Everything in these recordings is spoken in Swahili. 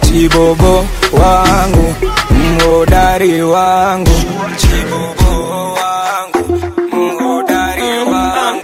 chibobo wangu mhodari wangu chibobo wangu mhodari wangu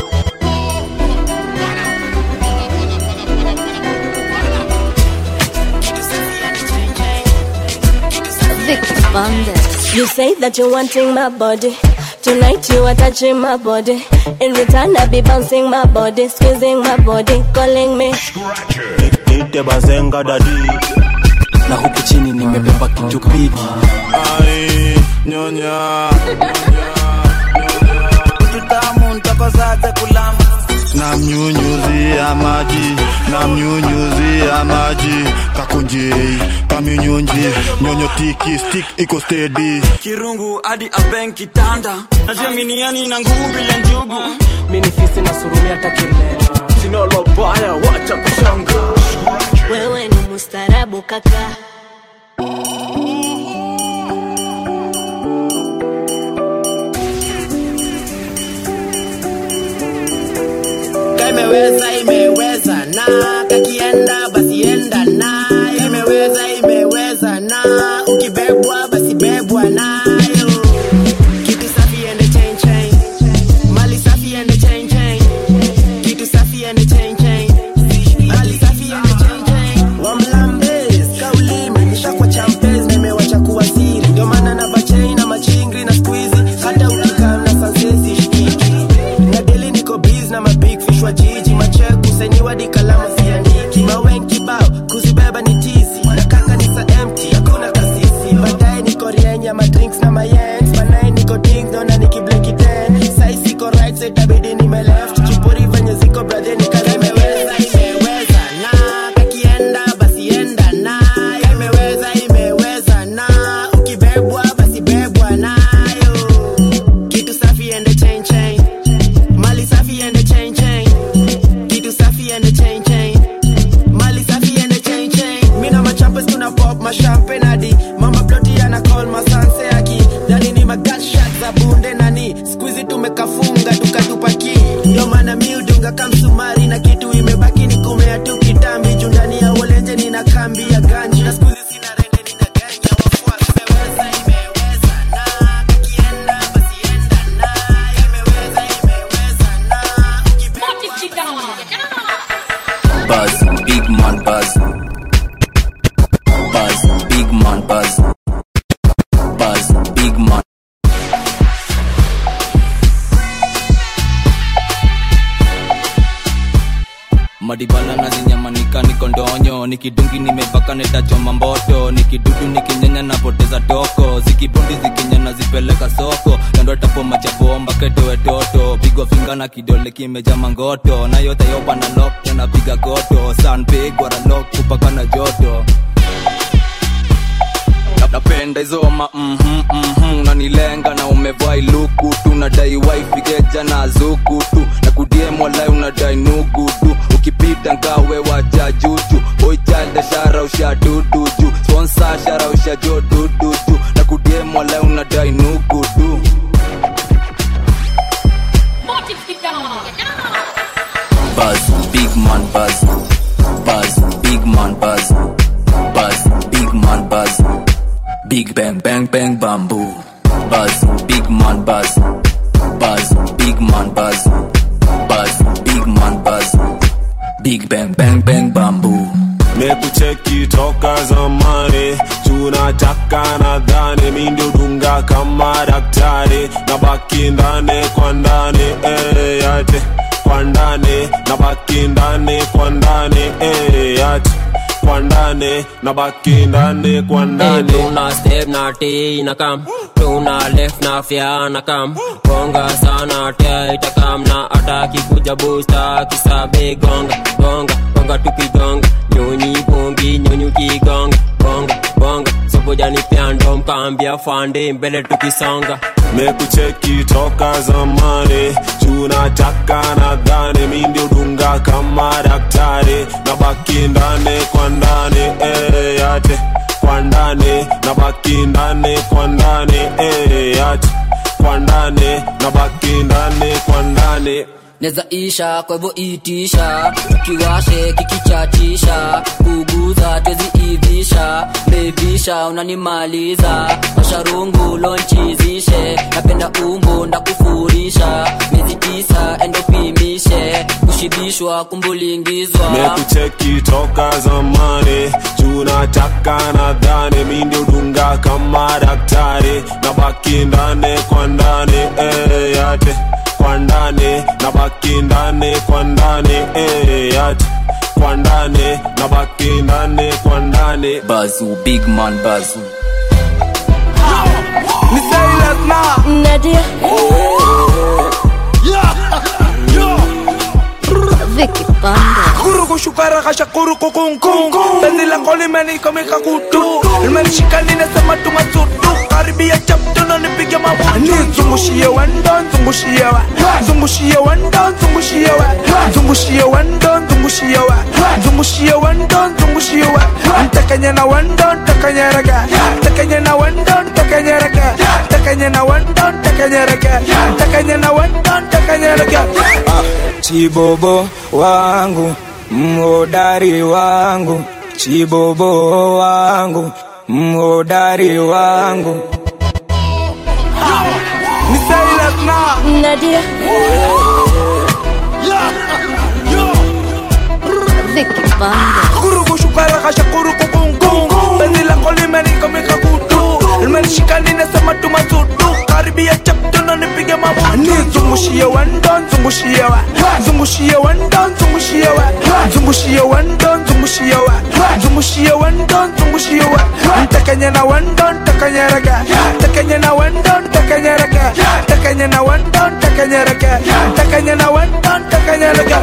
You say that you're wanting my body. Tonight you are touching my body. In return, I be bouncing my body, squeezing my body, calling me. Nite bazenga dadi na huku chini nimebeba kitupidi Ai, nyonya tutamu ntakozaze kulamba namnyunyuzia maji namnyunyuzia maji kakunjei kamnyunyunji nyonyo tiki stick iko steady kirungu hadi aben kitanda najaminiani na nguvu bila njugu minifisi na surumi hata kimea sinalobaya wacha kushanga Wewe ni mustarabu kaka. imeweza imeweza na kakienda basi enda na imeweza imeweza na ukibebwa basi bebwa nayo kitu safi ende chain chain mali safi ende chain chain kitu safi ende chain chain mali safi ende chain chain wamlambes kauli imenisha kwa champes na imewacha kuwa siri ndio maana na bachain na machingri na squeezy hata ukikaa na sansesi shikiki na deli niko biz na mabig fish wa jiji macheku senyiwa di kalamu siandiki mawen kibao kuzibeba ni tizi na kaka ni sa empty hakuna kasisi baadaye niko rienya madrinks na mayens banaye niko ding dona nikibleki ten sai siko right side tabidi nime left chipuri venye ziko brother nikalemeweza imeweza na kakienda basi enda na imeweza imeweza na ukibebwa basi bebwa nayo kitu safi ende chain chain mali safi ende chain chain kitu safi ende chain chain mali safi ende chain chain mina machampes tuna pop mashampen hadi mama ploti ana call masanse aki dani ni magatshot za bunde nani squeezy tumekafunga tukatupaki ndio maana mi udunga kamsumari na kitu imebaki ni kumea tu kitambi juu ndani ya wolenje nina kambi ya ganji na squeezy sina rende nina ganja wafuasi imeweza imeweza na kakienda basi enda na imeweza imeweza na buzz big man buzz buzz big man buzz buzz big man madibala na zinyamanika niko ndonyo nikidungi nimepaka netachoma mboto nikidudu nikinyenya napoteza toko zikibundi zikinyana zipeleka soko kando tapoma chapomba ketowe toto pigwa finga na kidole kimeja mangoto na yote yopa na lok napiga goto sanpigwa ralok kupaka na joto napenda hizo ma mhm, mhm, nanilenga na umevai luku tu nadai waifigeja na zuku tu na kudiemwalai unadai nugu tu ukipita ngawe wacha juju oichalda shara usha duduju sponsa shara usha jo duduju na kudiemwalai unadai nugu tu Buzz, big man buzz. Buzz, big man buzz. Buzz, big man buzz. Big bang bang bang bamboo. Buzz, big man buzz. Buzz, big man buzz. Buzz, big man buzz. Big bang bang bang bamboo. mekucheki toka zamani tunataka nadhani mi ndio dunga kama daktari na baki ndani kwa ndani eh, yate kwa ndani na baki ndani kwa ndani eh, yate kwa ndani na baki ndani kwa ndani tuna step na t na kam tuna left na fya na kam gonga sana tia itakam na ataki kuja busta kisabe gonga gonga gonga tukigonga nyonyi bongi nyonyi ukigonga gonga gonga sobojani pyando mkambia fande mbele tukisonga mekucheki toka zamani tunataka nadhani mi ndio dunga kama daktari na baki ndani kwa ndani eh, yate kwa ndani na baki ndani kwa ndani eh, yate kwa ndani na baki ndani kwa ndani neza isha kwa hivyo itisha kiwashe kikichatisha kuguza twezi ivisha unanilisha unanimaliza masharungu lonchizishe napenda umbo ndakufurisha miezi tisa endopimishe kushibishwa kumbulingizwa mekucheki toka zamani juu nataka nadhani mi ndio dunga kama daktari na baki ndani kwa ndani eh, yate kwa ndani na baki ndani kwa ndani eh, yate kwa ndani na baki ndani kwa ndani bazu big man bazu Nadia. Vicky Banda. Kuruku shukara kasha kuruku kung kung Penzi lako limenikomika kutu Limenishika ninasema tumasutu Karibia chapto na nipige mabutu Zungushie wendo, zungushie wa Zungushie wendo, zungushie wa Zungushie wendo, zungushie wa Zungushie wendo, zungushie wa Ntakanye na wendo, ntakanye raga Ntakanye na wendo, ntakanye raga Ntakanye na wendo, ntakanye raga Ntakanye na wendo, ntakanye raga Chibobo wangu mhodari wangu Chibobo wangu mhodari wangu Ni Silas na Nadia. Vicky Banda. Kuruku shukara kasha kuruku kung kung Penzi lako limenikomika kutu Limenishika ninasema tumasutu Karibia chapto na nipige mabutu Zungushie wendo, zungushie wa Zungushie wendo, zungushie wa Zungushie wendo, zungushie wa Zungushie wendo, zungushie wa Ntakanye na wendo, ntakanye raga Ntakanye na wendo, ntakanye raga Ntakanye na wendo, ntakanye raga Ntakanye na wendo, ntakanye raga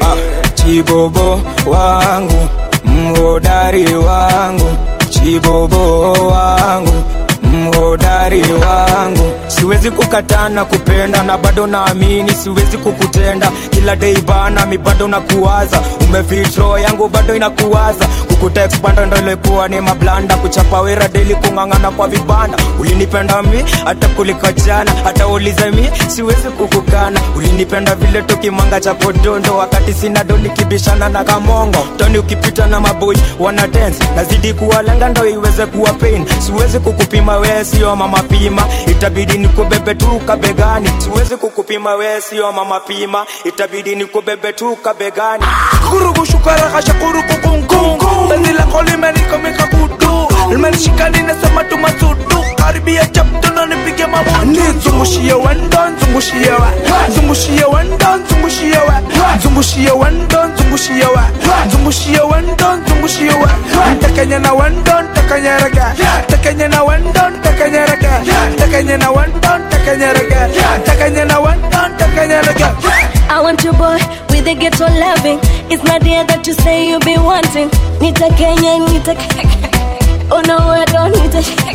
Chibobo wangu mhodari wangu Chibobo wangu mhodari wangu siwezi kukataa na kupenda na bado naamini siwezi kukutenda kila dei bana mi bado nakuwaza umefitro yangu bado inakuwaza kukutext bando ndo ilikuwa ni mablanda kuchapa wera deli kung'ang'ana kwa vibanda ulinipenda mi hata kuliko jana hata ulize mi siwezi kukukana ulinipenda vile tukimanga cha podondo wakati sina do nikibishana na kamongo toni ukipita na maboi wana dance nazidi kuwalenga ndo iweze kuwa pain siwezi kukupima wee sio mama pima itabidi nikubebe tu kabegani siwezi kukupima wee sio mama pima itabidi nikubebe tu kabegani kurugu shukara kasha kuruku kungkung penzi lako limenikomika kutu limenishika ninasema tumasutu karibia chapto na nipige mabutu zungushie wendo zungushie wa zungushie wendo zungushie wa zungushie wendo zungushie wa zungushie wendo zungushie wa ntakanye na wendo ntakanye raga ntakanye na wendo ntakanye raga ntakanye na wendo ntakanye raga ntakanye na wendo ntakanye raga I want your boy with the ghetto loving. It's not there that you say you be wanting. Nita Kenya, Nita Oh no, I don't need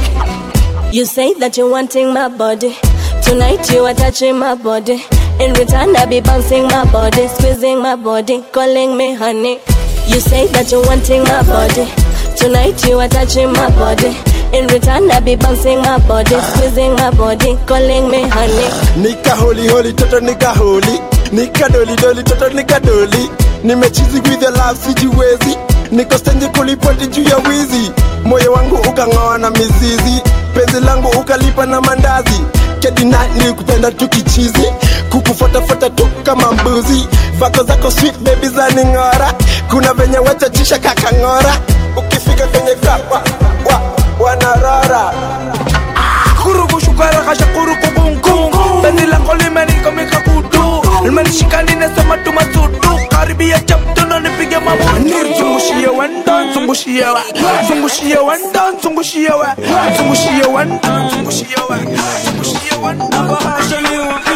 to. You say that you're wanting my body. Tonight you are touching my body. In return, I be bouncing my body, squeezing my body, calling me honey. You say that you're wanting my body. Tonight you are touching my body. In return, I be bouncing my body, squeezing my body, calling me honey. nika holi holi toto nika holi nika doli doli toto nika doli nimechizi with the love sijiwezi niko stendi kulipoti juu ya wizi moyo wangu ukang'oa na mizizi penzi langu ukalipa na mandazi kedina nilikupenda tu kichizi kukufuatafuata tu kama mbuzi vako zako sweet baby za ning'ora kuna venye wachachisha kakang'ora ukifika kwenye kapa wa, wanarora kurugu shukara kasha kuruku kungkung penzi lako limenikomika kutu limenishika ninasema tumasutu karibia chapto na nipige mabutu zungushie wendo zungushie wa zungushie wendo zungushie wa zungushie wendo zungushie wa zungushie wendo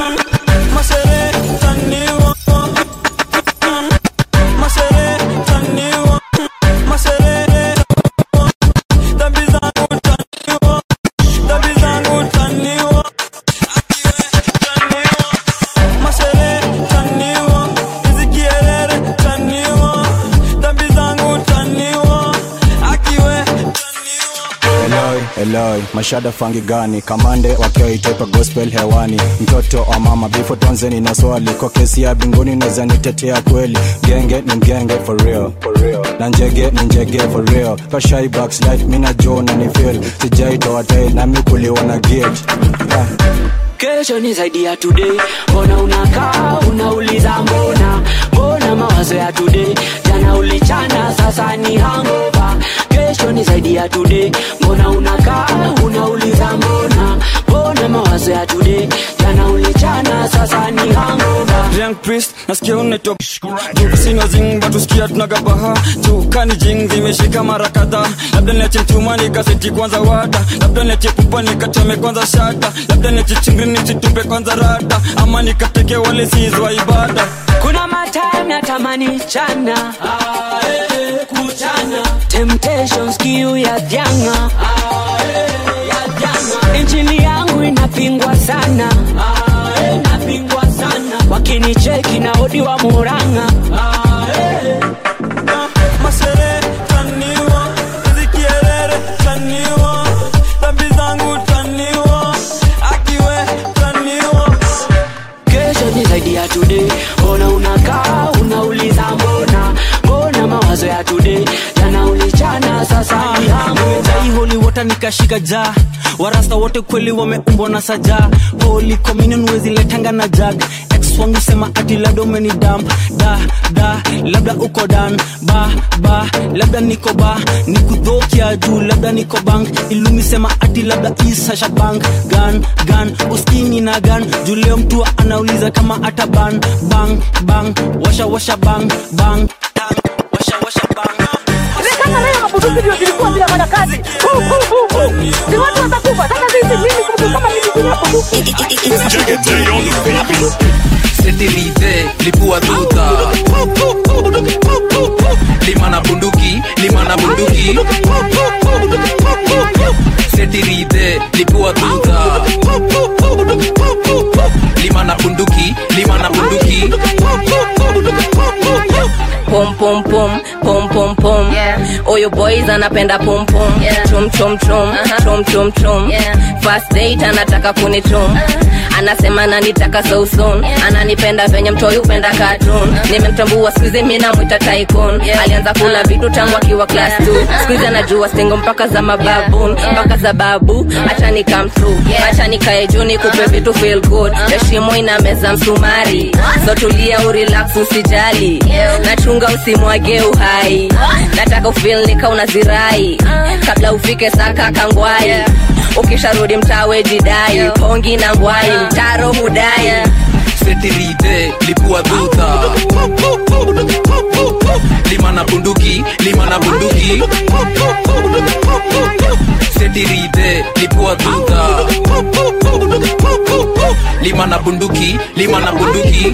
Eloi, eloi mashada fangi gani kamande wakiwa itoipa gospel hewani mtoto wa mama bifo tonzeni na swali kwa kesi ya binguni naweza nitetea kweli genge ni mgenge for real, for real. na njege ni njege for real kashai backslide mina jo na ni feel sijaitoa tail nami kuliwa na gate ah. kesho ni zaidi ya today mbona unakaa unauliza mbona mbona mawazo ya today jana ulichana sasa ni hangova kesho ni zaidi ya today mbona unakaa unauliza mbona mbona mawazo ya today jana ulichana sasa ni hangova Young priest nasikia unaitwa sina zing batusikia tunagabaha tukani jing zimeshika mara kadhaa labda niache mtuma nikaseti kwanza wada labda niache pupa nikachome kwanza shata labda niache chingri nichitupe kwanza rada ama nikateke wale sizwa ibada kuna matime natamani chana kuchana temptations kiu ya janga injili yangu inapingwa sana inapingwa sana wakinicheki na odi wa muranga mashere taniwa zikierere taniwa dhambi zangu taniwa akiwe taniwa kesho ni zaidi ya today mbona unakaa unauliza mbona mbona mawazo ya today jana ulichana sasa ni hangu Nimejai holy water nikashika ja warasta wote kweli wameumbwa na saja holy communion wezi letanga na jag ex wangu sema ati labda umeni damp da da labda uko dan ba ba labda niko ba nikudhokia juu labda niko bank ilumi sema ati labda isasha bank gan gan uskini na gan juu leo mtu anauliza kama ata ban bang bang washa washa bang bang bang washa washa bang kama leo mabuduki ndio zilikuwa bila maana kazi Hu, hu, hu, hu. si watu watakufa sasa sisi mimi kuku kama mimi bila bunduki setirite lipua tuta lima na bunduki lima na bunduki setirite lipua tuta lima na bunduki lima na bunduki pom pom pom pom pom pom oyo boys anapenda pom pom chum chum chum chum chum chum first date anataka kunichum anasema nanitaka so soon ananipenda venye mtoi upenda cartoon nimemtambua skuizi mi namwita tycoon alianza kula vitu tangu akiwa class 2 skuizi anajua stingo mpaka za mababun mpaka za babu acha ni come true acha nikae juu nikupe vitu feel good heshimo ina meza msumari so tulia urelax usijali nachunga usimwage uhai nataka ufil nika unazirai kabla ufike saka kangwai ukisharudi mtawe jidai pongi na ngwai mtaro hudai setirite lipua tuta lima na bunduki lima na bunduki setirite lipua tuta lima na bunduki lima na bunduki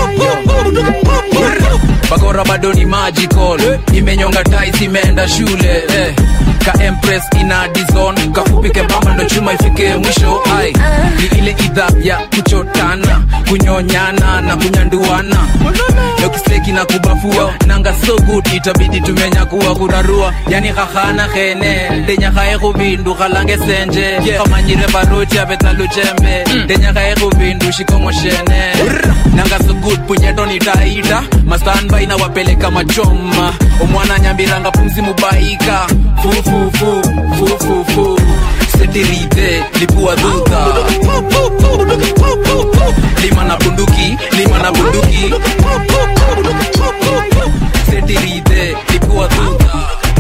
bakora bado ni magical imenyonga tais imeenda shule eh. ka empress ina dizon kafupike bamba ndo chuma ifike mwisho ai ni ile idha ya kuchotana kunyonyana na kunyanduana dokisteki na kubafua nanga so good itabidi tumenyakuwa kurarua yani khahana khene ndenyakhae khubindu khalange senje khamanyire baroti abetaluchembe ndenyakhae khubindu shikongoshene nanga so good punyeto nitaita mastanbai na wapeleka machoma omwana nyambiranga pumzi mubaika fufufu fufufu setirite lipua duta lima na bunduki lima na bunduki setirite lipua duta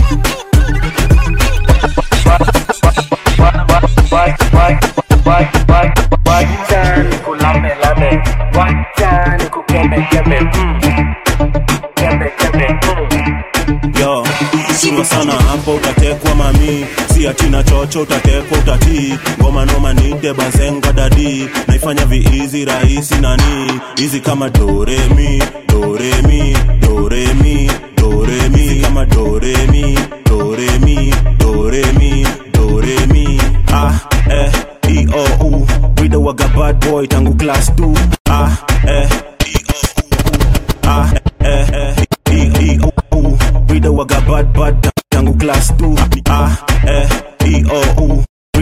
Wacha nikulame lame, wacha nikukembe kembe, mm. kembe kembe. mm. yo sura sana hapo utatekwa mami si atina chocho utatekwa utatii ngoma noma nite bazenga dadi naifanya viizi rahisi nani hizi kama doremi doremi doremi doremi Hizi kama doremi doremi doremi doremi ah eh e o u wida waga bad boy tangu class 2 ah eh ah eh eh e e o u wida waga bad bad tangu class 2 ah eh e o u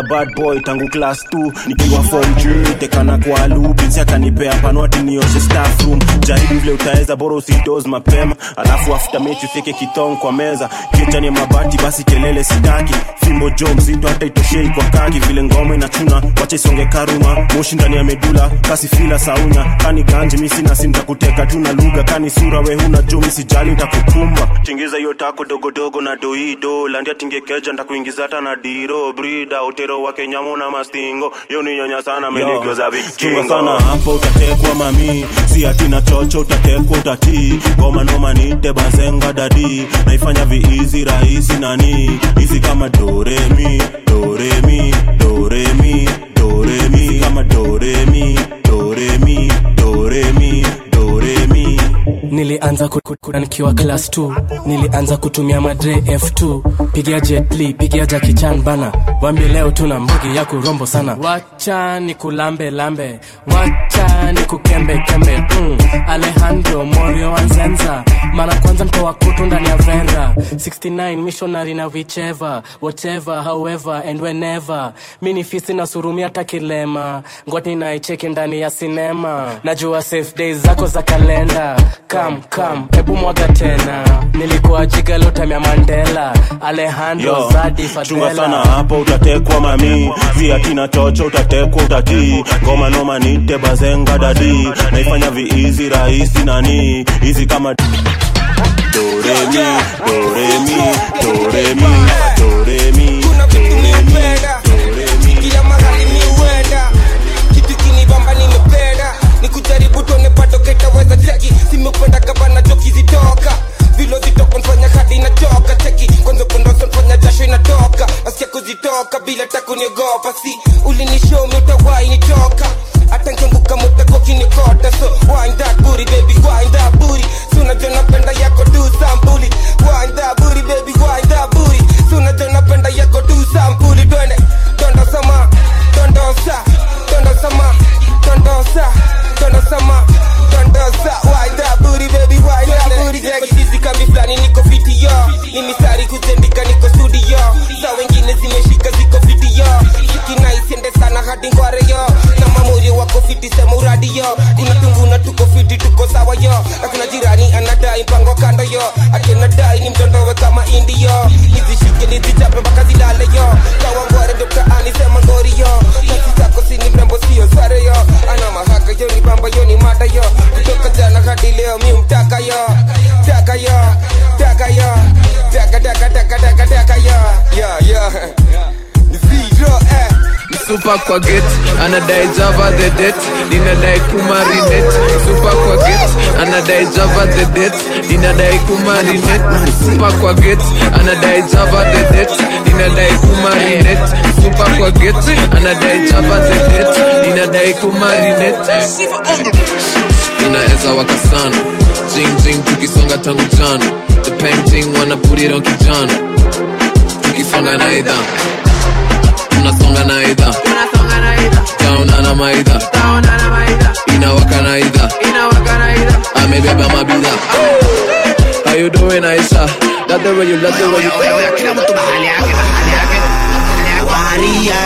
bad boy tangu class 2 nikiwa form juu tekana kwa lubinsi akanipea panwati nioshe staff room jaribu vile utaweza bora usidoz mapema alafu after mechi ufike kitong kwa meza kichani ya mabati basi kelele sitaki fimbo jo mzito hata itoshei kwa kaki vile ngoma inachuna wacha isonge karuma moshi ndani ya medula kasi fila saunya kani ganji misi nasi ntakuteka tu na lugha kani sura we huna jo misijali ntakukumba tingiza hiyo tako dogodogo na doido landia tingekeja ntakuingiza hata na diro brida utero wa kenyamo na mastingo yo ni nyonya sana menigeuza chunga sana hapo utatekwa mami si ati na chocho utatekwa utatii ngoma noma nite bazenga dadi naifanya viizi rahisi nani hizi kama doremi doremi doremi doremi kama doremi doremi doremi doremi nilianza kukura nikiwa class 2 nilianza kutumia madre f2 pigia jetli pigia jakichan bana wambie leo tuna mbugi ya kurombo sana wacha ni kulambe lambe wacha ni kukembe kembe mm. alejandro morio wanzenza mara kwanza mtoa kutu ndani ya vera 69 missionary na whichever whatever however and whenever mi ni fisi na surumi hata kilema ngwati naicheki ndani ya sinema najua safe days zako za kalenda kam kam hebu mwaga tena nilikuwa jigalotamya mandela alejandro Yo, zadi chunga sana fadela hapo utatekwa mami si atina chocho utatekwa utatii ngoma noma nite bazenga dadi naifanya viizi rahisi nani hizi kama doremi doremi doremi doremi kila mahali mi huenda kitu kinibamba nimependa ni kujaribu tuone bado ketaweza cheki simependa gavana joki zitoka vilo zitoka nfanya hadi inachoka cheki kwanza kundoso nfanya jasho inatoka nasikia kuzitoka bila takuniogopa si ulinishomi utawai nitoka hata nkianguka mutako kinikota so wind that booty baby wind that booty so unajua napenda yako tu sambuli wind that booty baby wind that booty so unajua napenda yako tu sambuli twende dondo sama dondosa dondo sama dondosa dondo sama dondosa wind that booty baby wind that booty niko chizi kambi flani niko fiti yo ni misari kuzendika niko studio za wengine zimeshika ziko fiti yo sikinaisiende sana hadi ngware yo na mamuri wako fiti sema uradi yo kuna tunguna tuko fiti tuko sawa yo na kuna jirani anadai mpango kando yo akinadai ni mtondowe kama indi yo nizishike nizichape mpaka zilale yo kawa ngware ndo mtaani sema ngori yo kasi zako sini mrembo sio sare yo ana mahaka yo ni bamba yo ni mata yo kutoka jana hadi leo mi mtaka yo taka yo taka yo taka taka taka taka taka yo yo yo ni zero eh Super kwa get anadai java the det ninadai kumarinet Super kwa get anadai java the det ninadai kumarinet Super kwa get anadai java the det ninadai kumarinet Super kwa get anadai java the det ninadai kumarinet inaweza waka sana jing jing tukisonga tangu jana the painting wanna put it on kijana tukisonga na idha tunasonga na idha taona na maidha inawaka na idha amebeba mabidha How you doing Aisha? Love the way you love the way you kila mtu mahali yake mahali yake waria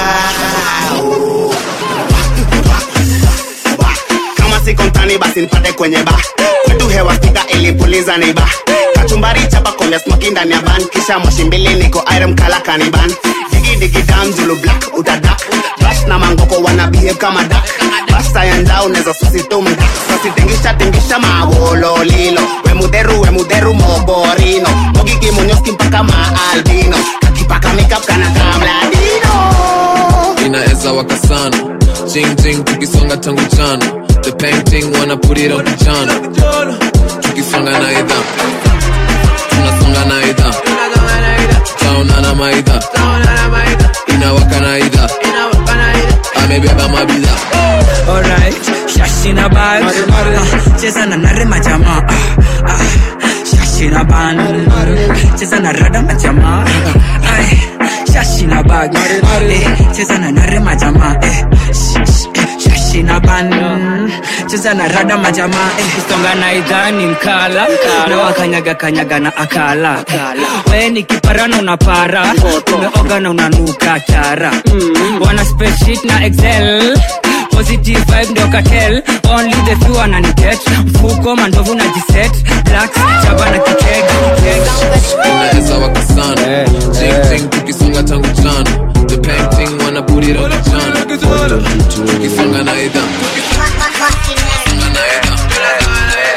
kama siko mtani basi nipate kwenye ba kwetu hewa stika ilipuliza ni ba kachumbari chapa komya smoki ndani ya ban kisha moshi mbili niko iron kala kaniban digi digi dam julu black utadak bash na mangoko wana behave kama dak basta ya ndao neza susitumda sasitengisha tingisha mawololilo wemudheru wemudheru moborino mogiki munyoski mpaka maalbino kakipaka makeup kana kamladino inaweza waka sana jing jing tukisonga tangu jana the painting wanna put it on kijana tukisonga na idha tunasonga na idha taona na maidha inawaka na idha amebeba mabidha Alright, shashina bag Ah, cheza na nare majamaa Ah, ah, shashina ban cheza na rada majamaa Ay, shashina bag Eh, cheza na nare majamaa Eh, sh- sh- shashi na ban cheza na rada majamaa eh. kusonga na idhani mkala na wakanyaga kanyaga na akala we ni kiparano na para umeoga na unanuka chara wana spreadsheet na excel positive vibe ndio katel only the few wananiget mfuko mandovu na jiset blacks chaba na kitega unaweza wakasana ting tukisonga tangu jana the painting wana put it on the jana tukisonga na idha tukisonga na idha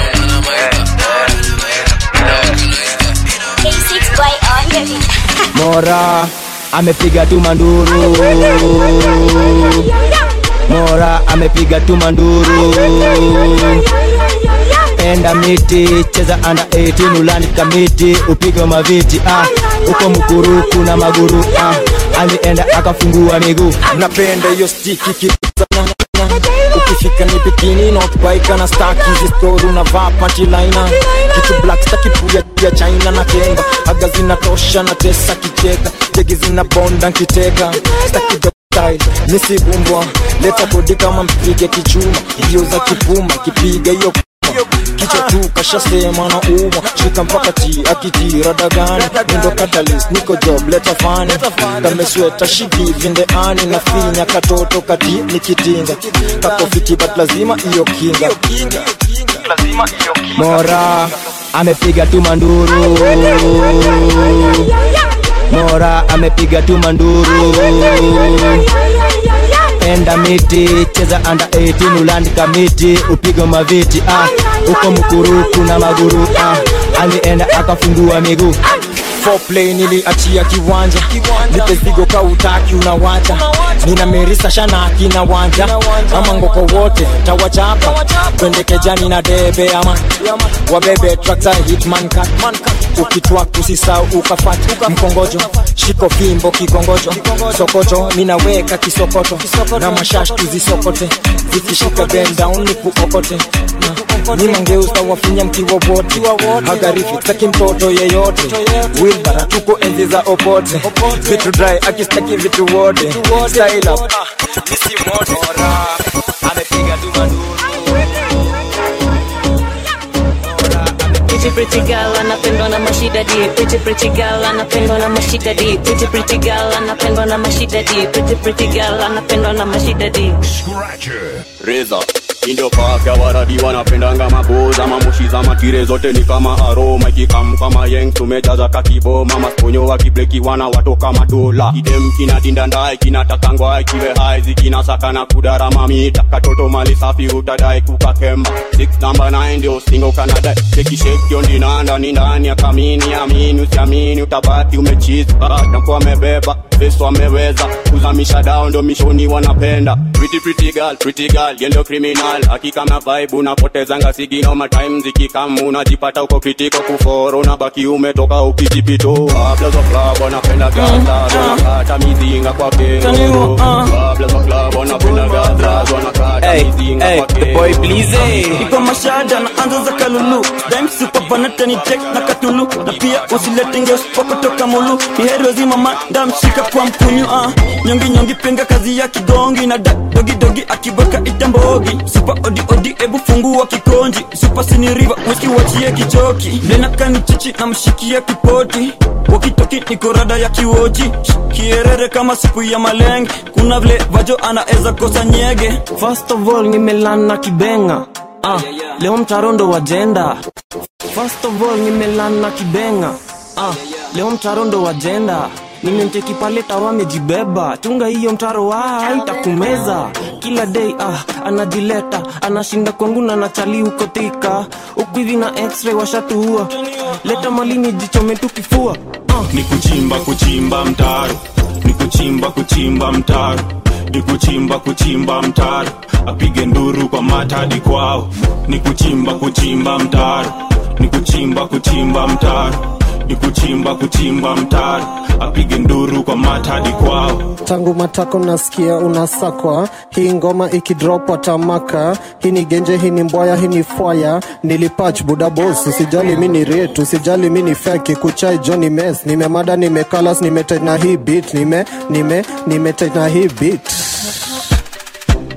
mora amepiga tu manduru mora amepiga tu manduru enda miti cheza anda 18 ulani kamiti upige maviti ah uko mkuruku na maguru ah alienda akafungua miguu napenda hiyo stiki kizana ukifika ni bikini notbaika na staki zistori unavaa pantilina kitu black stakipuya ya china na kenga aga zinatosha na tesa kicheka jegi zina bonda nkiteka staki style nisibumbwa leta kodi kama mpige kichuma hiyo za kipuma kipiga hiyo kichwa tu kashasema na umwa shika mpaka ti akitira dagani nindo catalyst niko job leta fani kamesweta shigivinde ani na finya katoto kati nikitinga kakofiti but lazima iyo kinga mora amepiga tu manduru mora amepiga tu manduru enda miti cheza anda 18 ulandika miti upige maviti ah uko mkuruku na maguru ah alienda akafungua miguu foreplay niliachia kiwanja nipe zigo ka utaki unawacha nina merisa shanaki na wanja ama ngoko wote tawachapa twende kejani na debe ama wabebe trakta hitman cut ukitwa kusisau ukafat mkongojo shiko fimbo kikongojo sokoto ninaweka kisokoto na mashash tuzisokote zikishika bend down ni kuokote ni mangeusa wafinya mkiwa wote hagarifi taki mtoto yeyote wilbara tuko enzi za opote vitu dry akistaki vitu wote style up misi moto amepiga tu Pretty pretty girl anapendwa na mashida di Pretty pretty girl anapendwa na mashida di Pretty pretty girl anapendwa na mashida di Pretty pretty girl anapendwa na mashida di reza indo paka waradi wanapendanga maboza mamushi za matire zote ni kama aroma ikikam kama yeng tumejaza kakiboma masponyo wakibleki wana watoka madola idem kinatinda ndai kinatakangwa ikiwe hai zikinasaka na kudarama mita katoto mali safi utadai kukakemba 6 namba 9 ndio singo kanadai chekishekio ndinanda ni ndani ya kamini amini usiamini utabaki umechizi nakuwa amebeba feso ameweza kuzamisha dao ndo mishoni wanapenda pretty pretty girl pretty girl yendo criminal hakika na vibe unapotezanga sigino matime zikikam unajipata uko kritiko kuforo unabaki umetoka ukijipito Babla za club wanapenda gaza wanakata mizinga kwa kero Babla za club wanapenda gaza wanakata mizinga kwa kero iko mashada na anza za kalulu dime super banata ni tek na katulu na pia usilete ngeos kwa kutoka mulu ni heri wazima manda mshika kwa mkunyu ah nyongi nyongi penga kazi ya kigongi na da dogi dogi akibweka itambogi super odi odi ebu fungua kikonji super sini river whisky wachie kichoki dena kani chichi na mshikia kipoti wakitoki niko rada ya kiwochi kierere kama siku ya malenge kuna vile vajo anaeza kosa nyege first of all nimelana kibenga ah, leo mtarondo wa jenda first of all nimelana kibenga ah, leo mtarondo wa jenda nimemcheki pale taro amejibeba chunga hiyo mtaro wa itakumeza kila day ah, anajileta anashinda kwangu na nachali huko thika huku hivi na x-ray washatuua leta malini jichome tu kifua ni kuchimba kuchimba mtaro ni kuchimba kuchimba mtaro ni kuchimba kuchimba mtaro apige nduru kwa matadi kwao ni kuchimba kuchimba mtaro ni kuchimba kuchimba mtaro ni kuchimba kuchimba mtaro apige nduru kwa matadi kwao tangu matako nasikia unasakwa hii ngoma ikidrop watamaka hii ni genje hii ni mbwaya hii ni fwaya nilipach buda bos usijali mi ni ret usijali mi ni feki kuchai joni mes nimemada nimekalas nimetena hii bit nime nime nimetena hii bit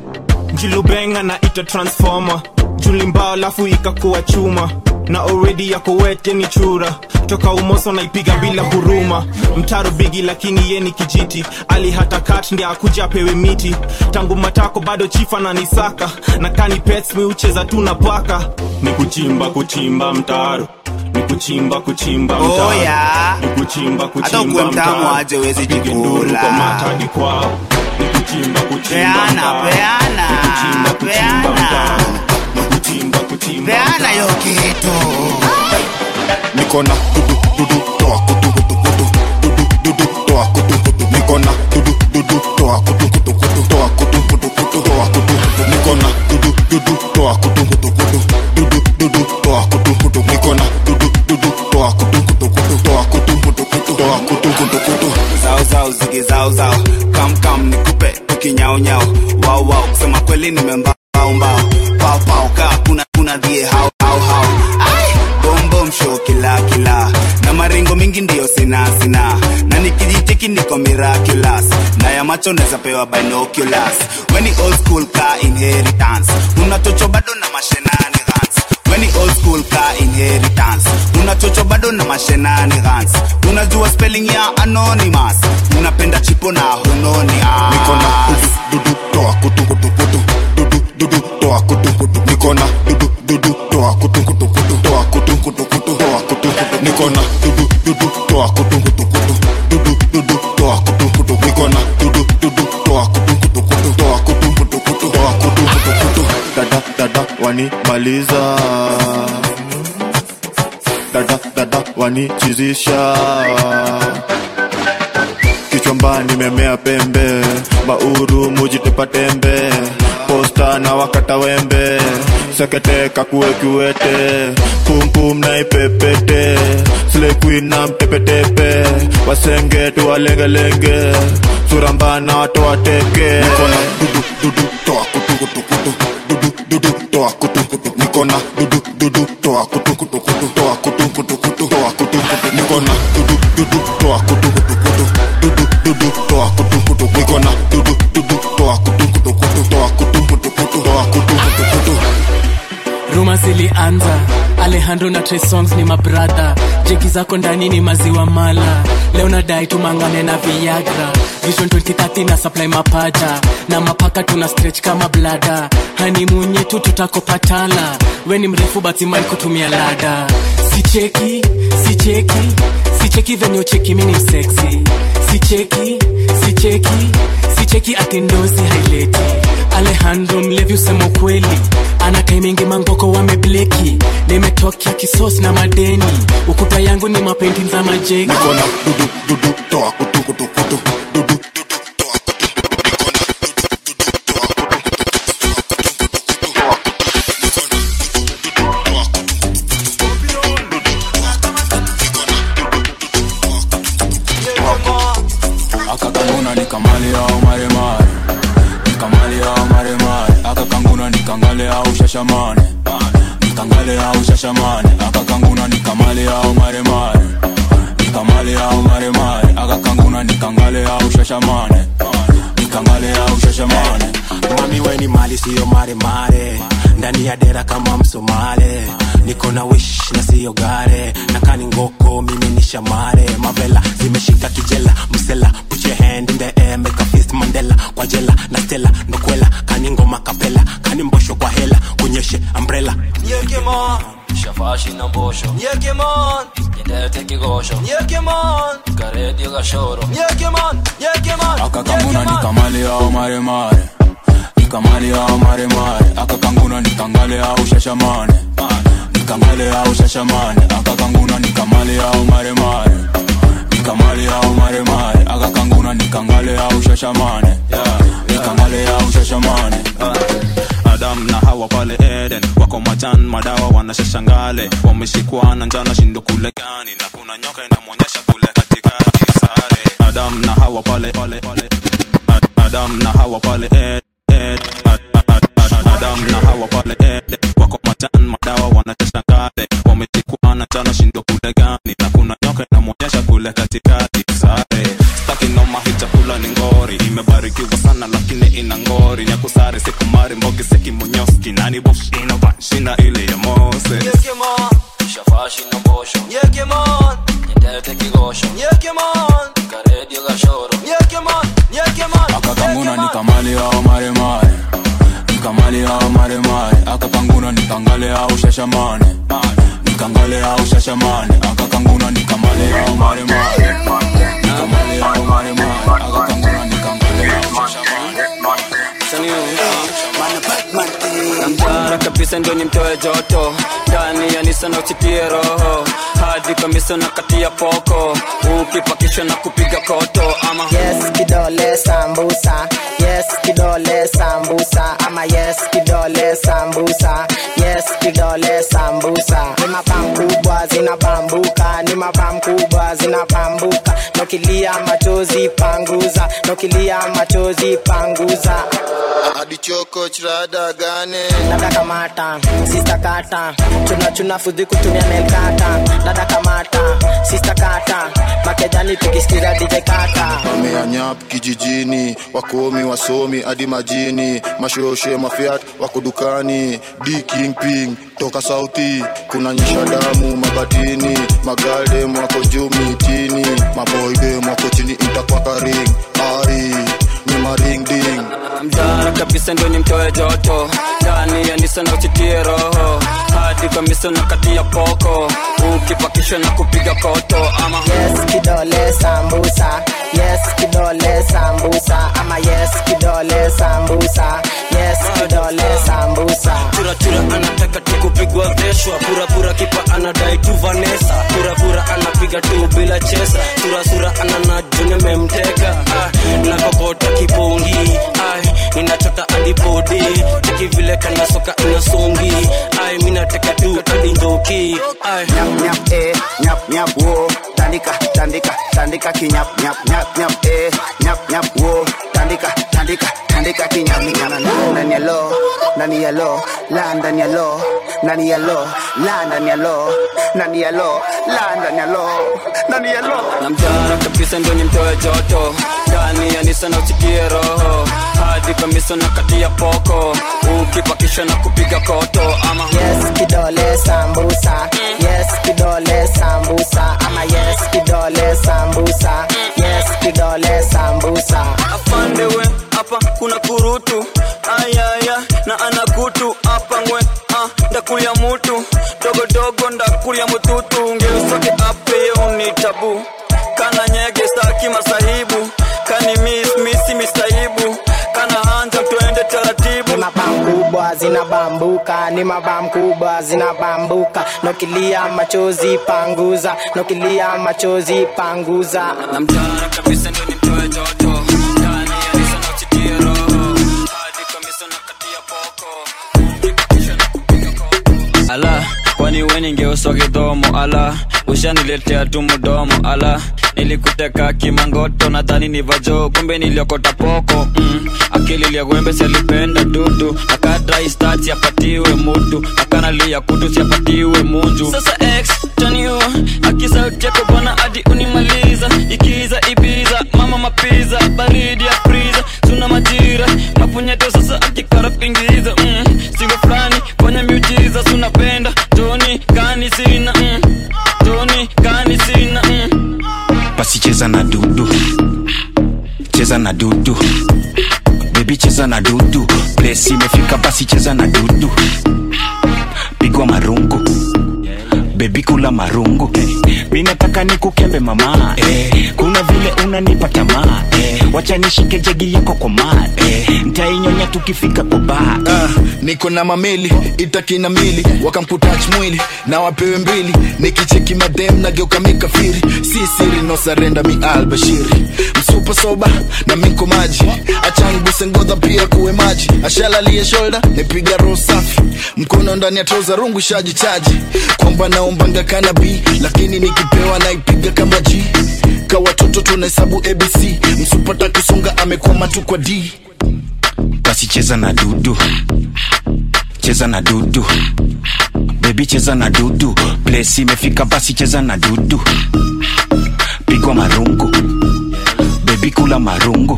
julubenga na ita transformer julimbao alafu ikakuwa chuma na already yako wete ni chura toka umoso naipiga bila huruma mtaro bigi lakini ye ni kijiti ali hata kat ndi akuja apewe miti tangu matako bado chifa na nisaka na kani pets mi ucheza tu na paka ni kuchimba kuchimba mtaro ni kuchimba kuchimba mtaro Oh, yeah. ni kuchimba hata kuchimba ukuwe mtamu mtaro aje wezi Nipige nduru jikula kwa mata hadi kwao ni kuchimba kuchimba Peana, mtaro. peana, Ni kuchimba kuchimba mtaro. Ni kuchimba kuchimba peana yo mtaro. kitu niko na dudu dudu toa kutu kutu kutu dudu dudu toa kutu kutu niko na dudu dudu toa kutu kutu kutu toa kutu kutu kutu toa kutu kutu niko na dudu dudu toa kutu kutu kutu dudu dudu toa kutu kutu niko na dudu dudu toa kutu kutu kutu toa kutu kutu kutu toa kutu kutu kutu zao zao zigi zao zao kam kam nikupe tukinyao nyao wao wao kusema kweli nimembao mbao pao pao kaa kuna kuna dhie hao hao hao Ai, bom bom show kila kila na maringo mingi ndio sina sina na nikijitiki niko miraculous na ya macho naweza pewa binoculars weni old school ka inheritance una chocho bado na mashenani gans weni old school ka inheritance una chocho bado na mashenani gans unajua spelling ya anonymous unapenda chipo na hunoni niko na dudu dudu toa kutu kutu kutu dudu dudu toa kutu kutu niko na dudu dudu toa kutu kutu kutu toa kutu kutu kutu toa kutu kutu niko na dudu dudu toa kutu kutu kutu dudu dudu toa kutu kutu niko na dudu dudu toa kutu kutu kutu toa kutu kutu kutu toa kutu kutu kutu dada dada wanimaliza dada dada wanichizisha kichwamba nimemea pembe mauru mujitepa tembe posta na wakata wembe sekete kakue kiwete pumpum na ipepete slekwi na mtepetepe wasenge tuwalengelenge suramba na watowateke nikona dudu dudu toa kutu kutu kutu dudu dudu toa kutu kutu nikona dudu dudu toa kutu kutu kutu toa kutu kutu kutu toa kutu kutu nikona dudu dudu toa kutu kutu kutu dudu dudu toa kutu kutu nikona dudu dudu toa kutu kutu kutu toa kutu kutu kutu toa kutu kutu kutu ruma zilianza alejandro na Trey songs ni mabradha jeki zako ndani ni maziwa mala leo nadai tumangane na viagra vision 2030 na supply mapaja na mapaka tuna stretch kama blada hanimunye tu tutakopatala we ni mrefu batiman kutumia lada sicheki sicheki sicheki venye ucheki mini mseksi sicheki sicheki sicheki atindozi haileti alejandro mlevi usema ukweli ana kaimingi mangoko wamebleki nimetokea kisos na madeni ukuta yangu ni mapenti za majeki nikona dudu dudu toa kutu kutu kutu dudu akakanguna nikamali au maremare nikamali au maremare akakanguna nikangale au shashamane nikangale au shashamane akakanguna nikamali au maremare nikamali au maremare akakanguna nikangale au shashamane nikangale au shashamane mami weni mali siyo maremare ndani ya dera kama msomale niko na wish na siyo gare na kani ngoko mimi ni shamare mavela zimeshika kijela msela put your hand in the air make a fist mandela kwa jela na stela ndokwela kani ngoma kapela kani mbosho kwa hela kunyeshe umbrella Yekemon Shafashi na mbosho Yekemon Nyendete kigosho Yekemon Karedio gashoro Yekemon Yekemon akakanguna nikamali au maremare nikamali au maremare akakanguna nikangale au shashamane nikangale au shashamane akakanguna nikamali au maremare nikamali au maremare akakanguna nikangale au shashamane nikangale au shashamane adam na hawa pale eden wako majan madawa wanashashangale wameshikwa na njana shindo kule gani na kuna nyoka inamwonyesha kule katikati sare adam na hawa pale pale pale Ad- adam na hawa pale ed, ed, ad, ad, ad, adam na hawa pale eden wako majan madawa wanashashangale wameshikwa na njana shindo kule gani na kuna nyoka inamwonyesha kule katikati sare staki noma hii chakula ni ngori imebarikiwa sana lakini ina ngori nyakusare sikumari mistari mbogi seki munyoski nani bosh ina ban shina ile ya mose Nyekemon, shafashi na mbosho Nyekemon, nyendete kigosho Nyekemon, karedio gashoro Nyekemon, nyekemon akakanguna nikamali au maremare nikamali au maremare akakanguna nikangale au shashamane nikangale au shashamane akakanguna nikamali au maremare nikamali au maremare akakanguna nikangale au namtara kabisa ndio nimtoe joto ndani ya nisa na uchitie roho hadi kamisa na kati ya poko ukipakishwa na kupiga koto ama yes kidole sambusa yes kidole sambusa ama yes kidole sambusa yes kidole sambusa ni mapam kubwa zinabambuka ni mapam kubwa zinabambuka nokilia machozi panguza nokilia machozi panguza hadi choko chirada gane dada kamata sista kata chuna chuna fudhi kutumia nelkata dada kamata sista kata makejani tukisikiza dj kata wameanyap kijijini wakomi wasomi hadi majini mashoshe mafiat wako dukani d kingping toka sauti kuna nyisha damu mabatini magaldem wako juu mitini maboydem wako chini intakwakaring ari ni maringding mtara kabisa ndio nimtoe joto ndani ya nisa na uchitie roho hadi kamisa na kati ya poko ukipakishwa na kupiga koto ama yes kidole sambusa yes kidole sambusa ama yes kidole sambusa yes kidole sambusa churachura anataka tu kupigwa veshwa purapura kipa anadai tu vanesa purapura anapiga tu bila chesa surasura ananajuni memtega ah, nakokota kipongi ai ninachota adipodi teki vile kanasoka inasongi ai minateka tu adindoki ai nyap nyap eh nyap nyap wo tandika tandika tandika kinyap nyap nyap nyap eh nyap nyap wo tandika tandika tandika kinyap nyana ndani ya lo ndani ya lo la ndani ya lo ndani ya lo la ndani ya lo ndani ya lo la ndani ya lo ndani ya lo na mtara kabisa ndio nimtoe joto ndani ya nisa na uchitie roho hadi kamisa na kati ya poko ukipakishwa na kupiga koto ama yes kidole sambusa yes kidole sambusa ama yes kidole sambusa yes kidole sambusa afandewe hapa kuna kurutu ayaya na anakutu hapa ngwe ah, ndakulia mutu dogodogo ndakulia mututu ngeusoke apeo ni tabu kana nyege staki masahibu kani miss misi mistaibu kana hanja twende taratibu ni mabam kubwa zinabambuka ni mabam kubwa zinabambuka nokilia machozi panguza nokilia machozi panguza na mtara kabisa ndio nimtoe joto ndani ya nisa na uchitie roho hadi kamisa na kati ya poko ala kwani we ningeuswa kidhomo ala ushaniletea tu mdomo ala nilikuteka kimangoto nadhani ni vajo kumbe niliokota poko mm. akili liagwembe sialipenda dudu akadrai stat siapatiwe mutu akanalia kutu siapatiwe munju sasa x taniu akisauti yako bwana hadi unimaliza ikiza ibiza mama mapiza baridi ya friza tuna majira mapunyeto sasa akikara pingiza mm. singo fulani fanya miujiza sunapenda toni kani sina mm. toni kani sina mm. basi cheza na dudu cheza na dudu bebi cheza na dudu plesi imefika basi cheza na dudu pigwa marungu bebi kula marungu mi nataka nikukembe mama eh, kuna vile unanipa tamaa eh, wacha nishike jegi yako kwa maa eh, ntainyonya tukifika kwa baa Ah, niko na mamili itakina mili wakamputach mwili na wapewe mbili nikicheki madem nageuka mikafiri si siri no sarenda mi albashiri msupa soba na miko maji achanguse ngodha pia kuwe maji ashalalie shoulder nipiga roho safi mkono ndani ya troza rungu shaji chaji kwamba naombanga kanabi lakini nikipewa naipiga kama g ka watoto tunahesabu abc msupata kusonga amekwama tu kwa d basi cheza na dudu cheza na dudu bebi cheza na dudu plesi imefika basi cheza na dudu pigwa marungu bebi kula marungu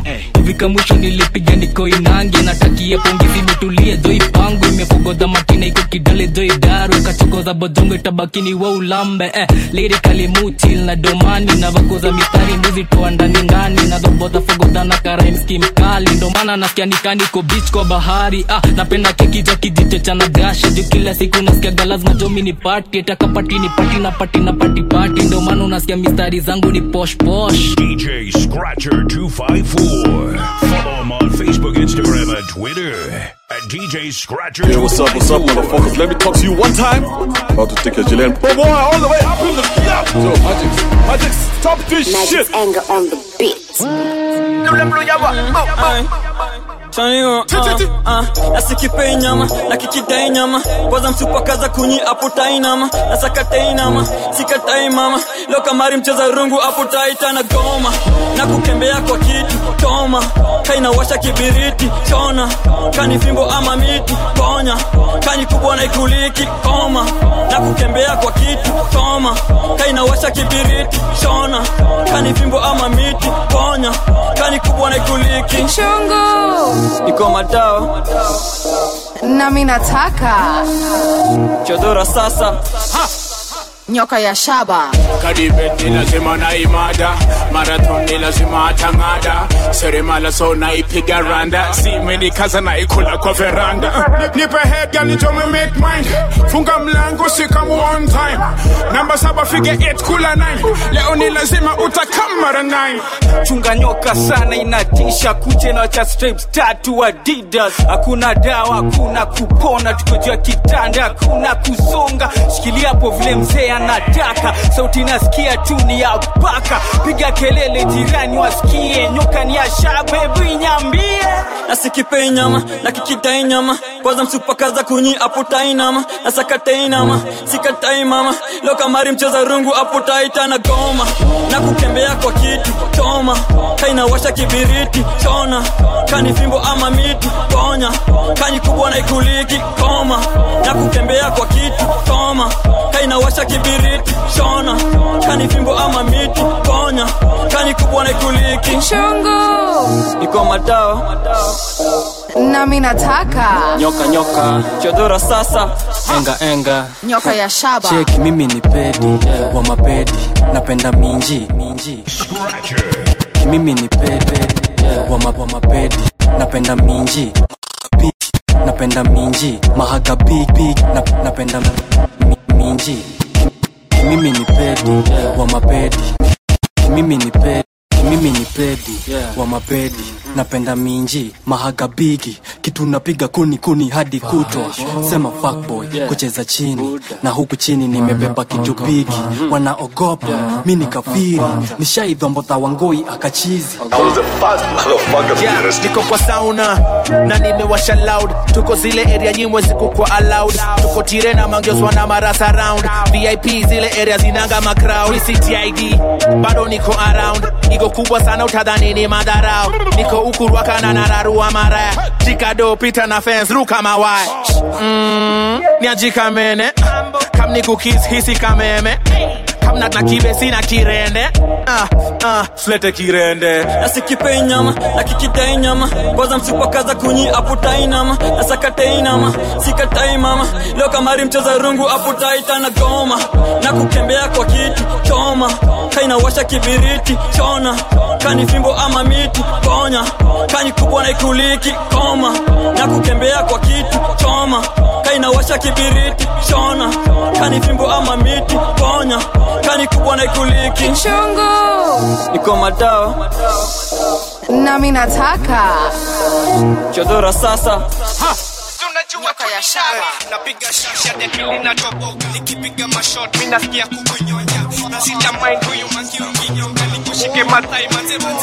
kufika mwisho nilipiga niko inange natakia pongezi metulia joi pango imefogodha matina iko kidale joi daru ikachokoza bodongo itabakini wa ulambe eh, lirikali mutil na domani na vakoza mistari mbuzi toa ndani ndani na dhobodha fogodha na karaimski mkali ndo maana nasikia nikaniko bich kwa bahari ah, napenda keki cha kijito cha nagasha juu kila siku nasikiaga lazima jomi ni pati takapati ni pati na pati na pati pati ndo maana unasikia mistari zangu ni posh posh DJ Scratcher 254. Follow him on Facebook, Instagram, and Twitter at DJ Scratcher. Hey, what's up, what's up, motherfuckers? Let me talk to you one time. About to take a Gillette. But boy, all the way up in the yeah. Yo, Magic, Magic, stop this shit. anger on the beat. Chanio, uh, uh, nasikipei nyama nakikidai nyama kwanza msupakaza kunyi aputai nama nasakatai nama sikatai mama leo kamari mcheza rungu aputai tana goma na kukembea kwa kitu toma kainawasha kibiriti chona kani fimbo ama miti ponya kani kubwa na ikuliki koma na kukembea kwa kitu toma kainawasha kibiriti chona kani fimbo ama miti ponya kani kubwa na ikuliki Chungu. iko madao nami nataka chodora sasa nyoka ya shaba kadibet ni lazima naimada marathon ni lazima atang'ada seremala so naipiga randa simenikaza naikula kwa veranda nipe head gal nitome make mind funga mlango sikamu one time namba saba fige 8 kula 9 leo ni lazima utakam mara 9 chunga nyoka sana inatisha kuje na cha stripes tatu adidas hakuna dawa hakuna kupona tukojua kitanda hakuna kusonga shikilia hapo vile mzee anataka sauti nasikia tu ni ya paka piga kelele jirani wasikie nyoka ni ya shabebu inyambie nasikipei nyama nakikidai nyama kwanza msupakaza kunyi aputai nama nasakatai nama sikatai mama leo kamari mcheza rungu aputai tana goma na kukembea kwa kitu toma kainawasha kibiriti chona kani fimbo ama miti ponya kani kubwa na ikuliki koma na kukembea kwa kitu toma kainawasha kibiriti chona kani fimbo ama miti ponya kani kubwa na ikuliki Chungu. iko madao nami nataka nyoka nyoka chodora sasa enga enga nyoka ya shaba cheki mimi ni pedi wa mapedi napenda minji minji mimi ni pedi wa, ma, wa mapedi napenda minji Big, napenda minji mahaga big big na, napenda mi, minji mimi ni pedi wa mapedi mimi ni pedi mimi ni pedi wa mapedi napenda minji mahaga bigi kitu napiga kuni kuni hadi kutwa sema fuckboy kucheza chini na huku chini nimebeba kitu bigi wanaogopa mi ni kafiri nishaidhombotha wangoi akachizi Yeah, niko kwa sauna na nimewasha loud tuko zile area nyimwe zikukwa allowed tuko tire na mangioswa na marasa round vip zile area zinanga macrowd ctid bado niko around iko kubwa sana utadhani ni madharau niko ukurwaka na nararua maraya jikado pita na fence ruka mawaya mm, niajikamene kam nikukis hisi kameme kamna na kibesi na kirende ah, ah, slete kirende nasikipei nyama nakikidai nyama kwanza msupakaza kunyi aputai nama nasakatai nama sikatai mama leo kamari mcheza rungu aputai tana goma na kukembea kwa kitu choma kainawasha kibiriti chona kani fimbo ama miti ponya kani kubwa na ikuliki koma na kukembea kwa kitu choma kainawasha kibiriti chona kani fimbo ama miti ponya kani kubwa na ikuliki Chungu. iko madao nami nataka chodora sasa nyoka ya shaba napiga shasha dekili natoboka nikipiga mashot mi nasikia kukunyonya na sita mind huyu mangi ukinyonga nikushike matai manze manzi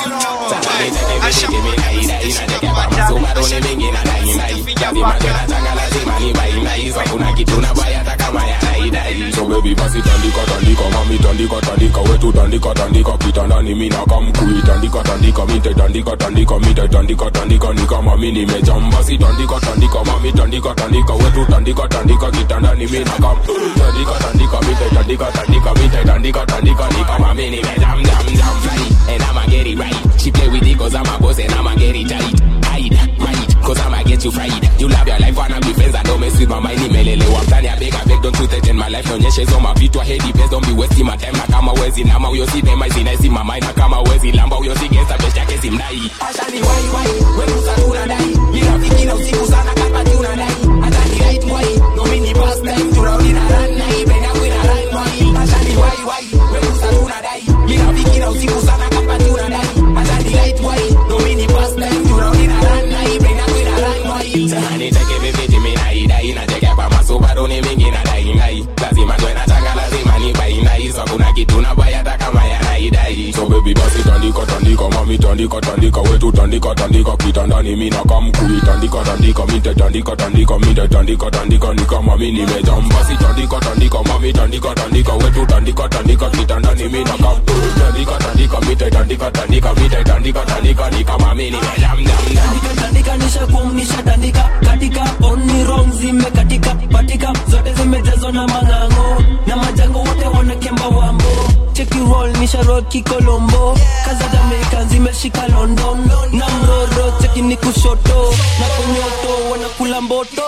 So baby basi tandika tandika mami tandika tandika wetu tandika tandika kitandani mimi na kamkui tandika tandika mite tandika tandika mite tandika tandika ni kama mimi nimejam basi tandika tandika mami tandika tandika wetu tandika tandika kitandani mimi na kam tandika tandika mite tandika tandika mite tandika tandika ni kama mimi nimejam jam jam And I'ma get it right. She play with it cause I'ma boss and I'ma get it tight. Hide, hide, cause I'ma get you fried. You love your life, wanna be friends, I don't mess with my mind. Nimelelewa mtani, I beg, I beg, don't you threaten my life. Nionyeshe hizo mavitu, I hate the best, don't be wasting my time. Na kama wezi nama, huyo si dema, zinaisi my mind. Na kama wezi lamba, huyo si gangsta, best yake si mnai. Ashani wai wai, wewe usatuna dai. Mira fikira usiku sana kama tuna dai. Hata ni right wai, no mini past time. Turaundi na run na hii, bega kwina run wai. Ashani wai wai, wewe usatuna dai. Mira fikira usiku sana kama tuna dai. Hata ni right wai, no mini past time. Turaundi na run na hii, bega kwina run wai. Sasa niteke viviti mina idai nateke pa masubaru ni mingi na dai ngai lazima twe nataka lazima ni bai nai so kuna kitu na bai hata kama yanaidai so baby basi tandika tandika mami tandika tandika wetu tandika tandika kitandani mina kamkui tandika tandika mite tandika tandika mite tandika tandika ni kama mi nimejam basi tandika tandika mami tandika tandika wetu tandika tandika kitandani mina kamkui tandika tandika mite tandika tandika mite tandika tandika ni kama mi nimejam jam jam tandika nishakum nishatandika katika oni rong zimekatika patika zote zimejazwa na mang'ang'o na majango wote wanakemba wambo cheki roll nisharoki kolombo kaza jamaica zimeshika london na mroro cheki ni kushoto na kunyoto wanakula mboto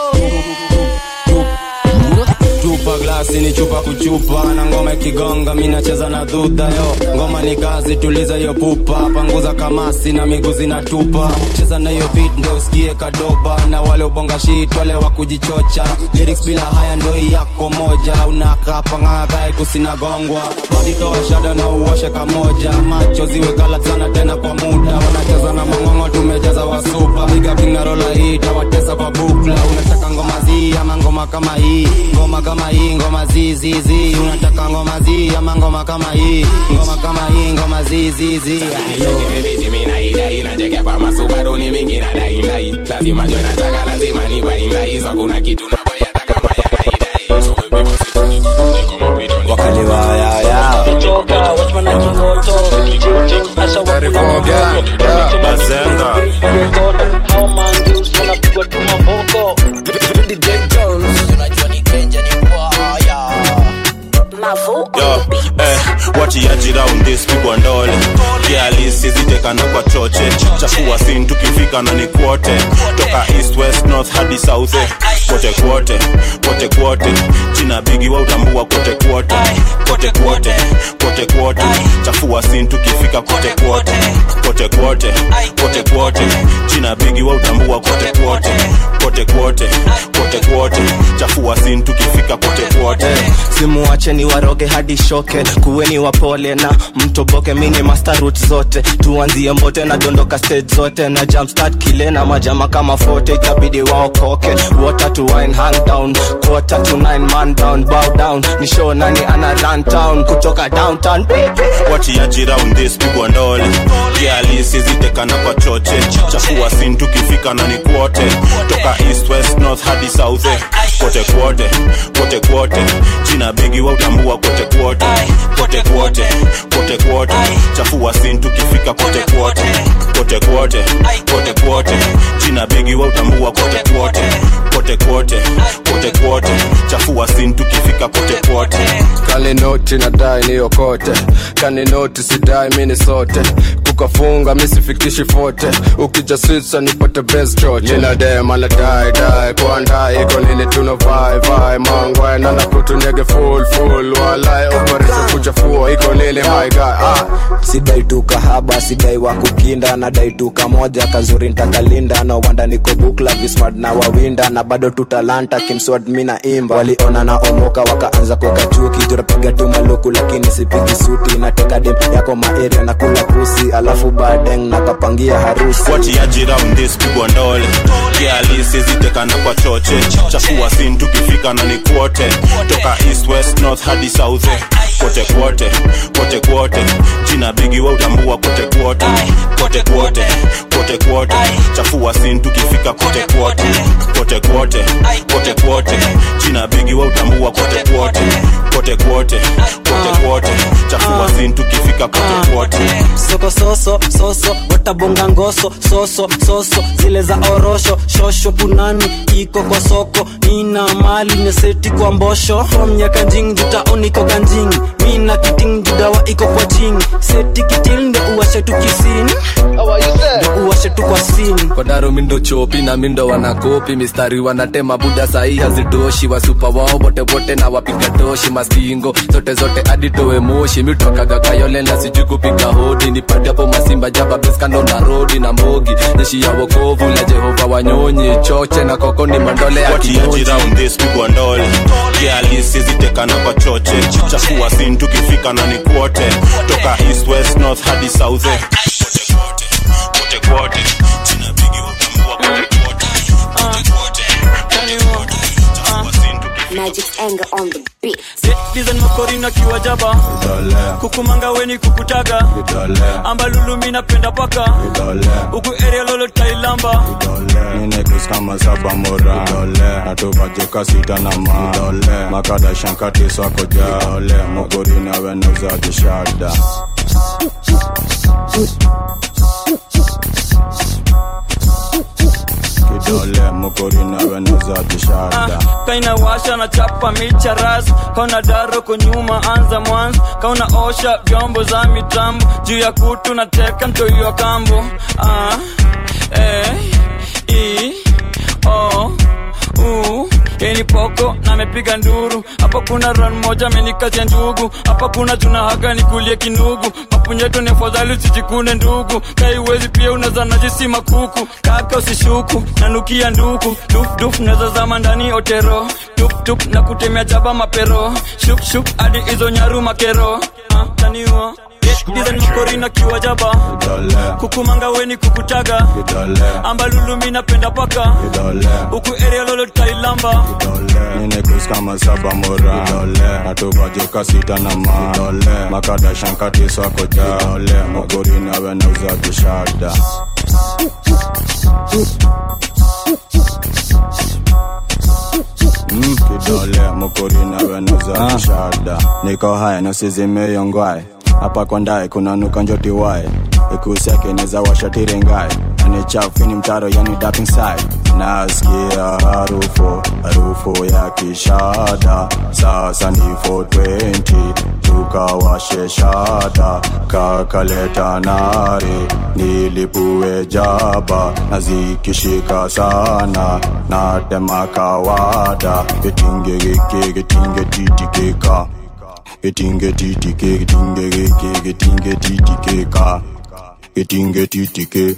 chupa glasi ni chupa kuchupa na ngoma ikigonga mi nacheza na dhudha yo ngoma ni kazi tuliza hiyo pupa panguza kamasi na miguu zinatupa cheza na hiyo beat ndo usikie kadoba na wale ubonga shit wale wa kujichocha lyrics bila haya ndo hii yako moja unakapangagae kusinagongwa badi toa shada na uoshe kamoja macho ziwe kala sana tena kwa muda wanacheza na mangongo tumejaza wasupa piga pingarola hii tawatesa kwa bukla unataka ngoma zii ama ngoma kama hii ngoma kama hii ngoma zizizi unataka ngoma zii ama ngoma kama hii ngoma kama hii ngoma zizizi Viviti mina idai nateke pa masubaru ni mingi na dai nai lazima twe nataka lazima ni bai nai so kuna kitu na bai hata kama yanaidai so baby basi tandika tandika mami tandika wakaliwayaya bazenga Yo, eh, watiaji round this pigwa ndole kialisi zitekana kwa choche chafua sin tukifika na ni kwote toka east west north hadi south eh. kote kwote kote kwote jina bigi wa utambua kote kwote kote kwote kote kwote chafua sin tukifika kote kwote kote kwote kote kwote jina bigi wa utambua kote kwote kote kwote kote kwote chafua sin tukifika kote kwote simuache ni waroge hadi shoke kuweni wapole na mtoboke mini master route zote tuanzie mbote na dondoka stage zote na jumpstart kile na majama kama fote itabidi waokoke water to wine hang down quarter to nine man down bow down ni show nani ana run town kutoka downtown watiaji round this pigwa ndole kialisi zitekana kwa choche chafua sin tukifika na ni kwote toka east west north hadi south eh. kote kwote kote kwote jina bigi wa utambua kote kwote kote kwote kote kwote chafua sin tukifika kote kwote kote kwote kote kwote jina bigi wa utambua kote kwote kote kwote kote kwote chafua sin tukifika kote kwote kaninoti nadai niyokote kaninoti sidai mini sote kukafunga misifikishi fote ukija switsa nipate best choche ninadema la dai dai kwandai iko nini tuno vai vai mangwai nana kutunyege full full walai operation kuchafua iko nini my guy ah. sidai tu kahaba sidai wa kukinda nadai tu kamoja kazuri ntakalinda na wanda niko bukla vismart na wawinda na bado tu talanta kimswad mina imba waliona na omoka wakaanza kuweka chuki turapiga tu maluku lakini sipigi suti nateka dem yako maeria na kula pusi alafu badeng nakapangia harusi watiaji round this pigwa ndole kialisi zitekana kwa choche chafua sin tukifika na ni kwote toka east west north hadi south eh. kote kwote kote kwote jina bigi wa utambua kote kwote kote kwote kote kwote chafua sin tukifika kote kwote kote kwote kote kwote jina bigi wa utambua kote kwote kote kwote kote kwote chafua sin tukifika kote kwote soko soso soso watabonga ngoso soso soso zile za orosho shosho punani iko kwa soko nina mali neseti kwa mbosho from ya kanjing jutaon iko kanjing mina kiting judawa iko kwa jing seti kitil ndo uwashe tu kisini kwa daro mindo chopi na mindo wanakopi mistari wanatema buda sahii hazitoshi wasupa wao wote wote na wapiga toshi mastingo zote zote aditowe moshi mitokaga kayole na sijui kupiga hodi nipate hapo masimba jaba beskando na rodi na mogi jeshi ya wokovu la jehova wanyonyi choche na koko ni mandole ya watiaji kinyoji round this pigwa ndole kialisizitekana kwa choche chichafua sin tukifika na ni kwote toka east west north hadi south eh. kote kwote china bigi watambua kote kwote kote kwote Magic's anger on the beat. Dizen makorina kiwajaba kukumanga weni kukutaga ambalulu minapenda paka huku area lolo tailamba ninekus kama saba mora natuvajuka sita na ma makada shankati swako ja mogorina wenuzajishada kidole mogorina wenuzajishada kaina washa na chapa micha ras kauna daro kunyuma anza mwanzo kauna osha vyombo za mitambo juu ya kutu na teka mtoiwa kambo ah, eh, i, o, u yeni poko na amepiga nduru hapa kuna ran moja amenikazia ndugu hapa kuna tuna haga nikulie kinugu mapunyeto ni afadhali usijikune ndugu kaiwezi pia unaza najisi makuku kaka usishuku nanukia nduku dufduf naza zama ndani otero tuptup na kutemea jaba mapero shukshuk hadi hizo nyaru makero ah, taniwa dizenmakorina kiwajaba kukumanga weni kukutaga ambalulu minapenda paka huku area lolo tailamba ninekus kama saba mora natuvajuka sita na ma makada shankati swako ja mogorina wenuzajishada Mm, kidole mokorina wenuzajishada niko haya nosizimeyongwae hapa kwa ndae kuna nuka njoti wae ikusi yake neza washatirengae ani chafini mtaro yani dap inside nasikia harufu harufu ya kishada sasa ni 420 tukawashe shada kakaleta nare nilipue jaba na zikishika sana natema kawada kitinge gike kitinge titikika Getinge titike, getinge geke, getinge titikeka Getinge titike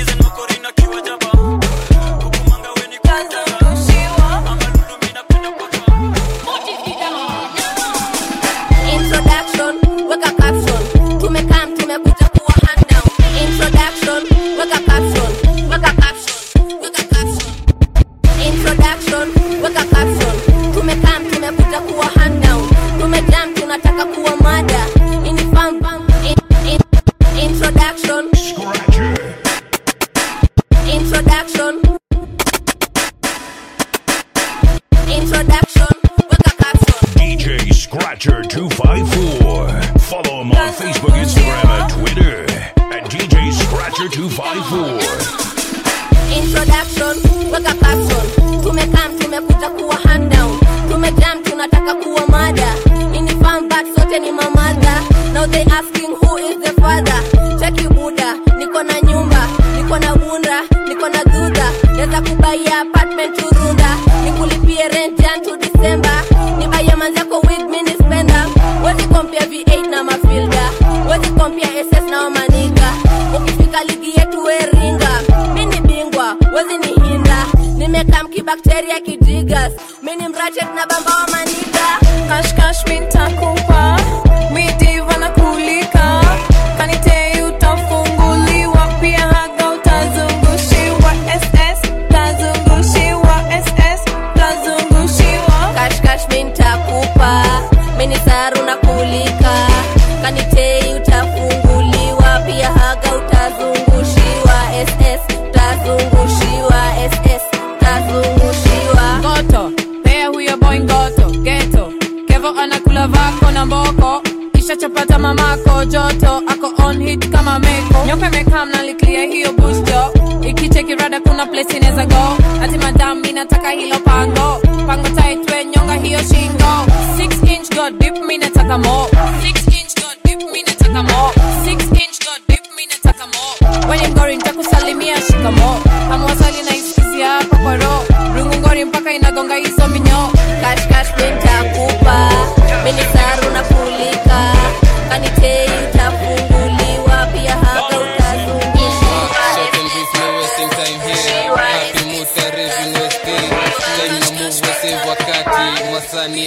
Introduction, weka caption. Tumekam, tumekuja kuwa hand down. Introduction, weka caption. Weka caption, weka caption. Introduction, weka caption. Tumekam, tumekuja kuwa hand down. Tumejam, tunataka kuwa mada. Ini pam pam. In- in- Introduction. Introduction. Introduction, weka caption. DJ Scratcher 254. Follow him on Facebook, Instagram, and Twitter at DJ Scratcher 254. introduction weka caption tumekam tumekuja kuwa hand down tumejam tunataka kuwa mada ini farm but sote ni mamadha now they asking who is the father cheki buda niko na nyumba niko na bunda niko na dudha naweza kubaia apartment turunda nikulipie rent jan to december nibaia manzako wig mini spender wezi kompia v8 na mafilda wezi kompia ss na wamaniga ukifika ligi yetu weringa mini bingwa wezi ni hinda nimekam kibakteria kijigas mini mrachet na bamba wa maniga kashkash mintakupa midiva na kulika kanite utafunguliwa pia haga utazungushiwa ss tazungushiwa ss tazungushiwa kashkash mintakupa mini saru na kulika kanitei utafunguliwa pia haga utazungushiwa ss tazungushiwa ss tazungushiwa ngoto pea huyo boy ngoto geto kevo anakula vako na mboko kisha chapata mamako joto ako on hit kama meko nyoka mekam naliklia hiyo busto ikichekirada kuna place inaweza go ati madam inataka hilo pango pango taitwe nyonga hiyo shingo 6 inch go dip mi nataka mo 6 inch go dip mi nataka mo 6 inch go dip mi nataka mo wenye mgori nitakusalimia shikamo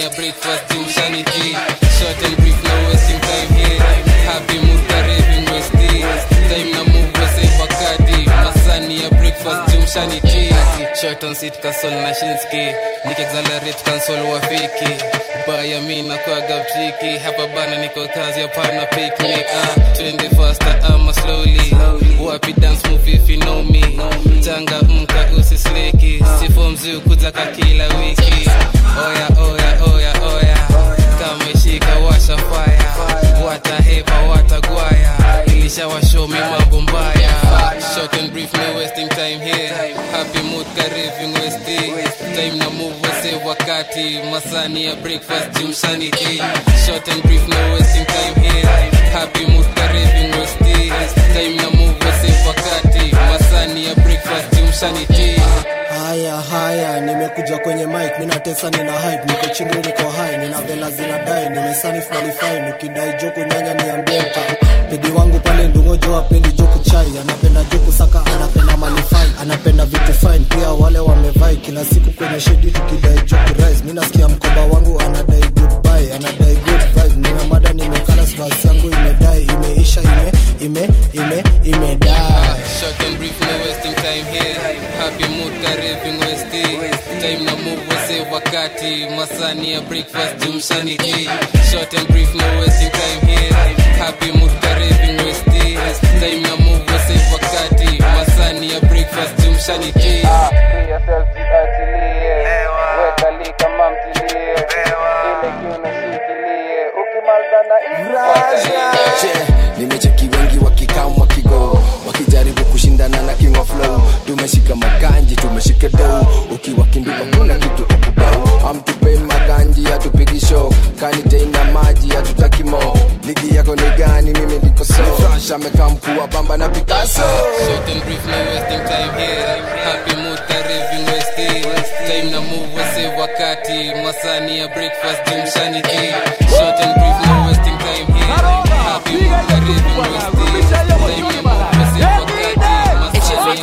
ya breakfast jumshaniti short and brief no wasting time here happy mood kareving westi time na move wese bakadi masani ya breakfast jumshaniti short on seat console na shinski nikexalerate console wafiki baya mi nakwaga mtriki hapa bana niko kazi hapana picnic ah, twende faster ama slowly wapi dance move if you know me tanga mka usisleki sifo mzuu kuzaka kila wiki oya oya oya oya kameshika washa fire watahepa watagwaya ilishawashomi mambo mbaya short and brief no wasting time here happy mood kareving westi time na move wese wakati masani ya breakfast jumshani eh. short and brief no wasting time here happy mood kareving westi time na move wese wakati masani ya breakfast jumshani eh. haya haya nimekuja kwenye mic minatesa nina hype niko chini niko high nina vela zinadai nimesani qualify nikidai joku nyanya niambie mta pedi wangu pale ndungojo apendi joku chai anapenda joku saka anapenda malifai anapenda vitu fine pia wale wamevai kila siku kwenye shedi tukidai joku rise mi nasikia mkoba wangu anadai goodbye anadai good vibes nimemada nimekala basi yangu imedai imeisha ime ime ime imedai Short and brief, no wasting time here. Happy mood, kareving westi. Time na move wase wakati. Masani ya breakfast, jumshani eh. Short and brief, no wasting time here. Happy mood, kareving westi. Time na move wase wakati. Masani ya breakfast, jumshani eh. Che, nimecheki wengi wakikam wakigo wakijaribu kushindana na king of flow tumeshika makanji tumeshika dou ukiwa kinduka kuna kitu ukubau amtupei makanji hatupigi show kanitei na maji hatutaki mo ligi yako ni gani mimi ndiko so fresh amekaa mkuu wa bamba na picasso Short and brief, no wasting time here. Happy mood, kareving westi. Time na move wase wakati. Masani ya breakfast, jumshani eh. Short and brief, no wasting time here. Happy mood, kareving westi. Time na move wase wakati. Masani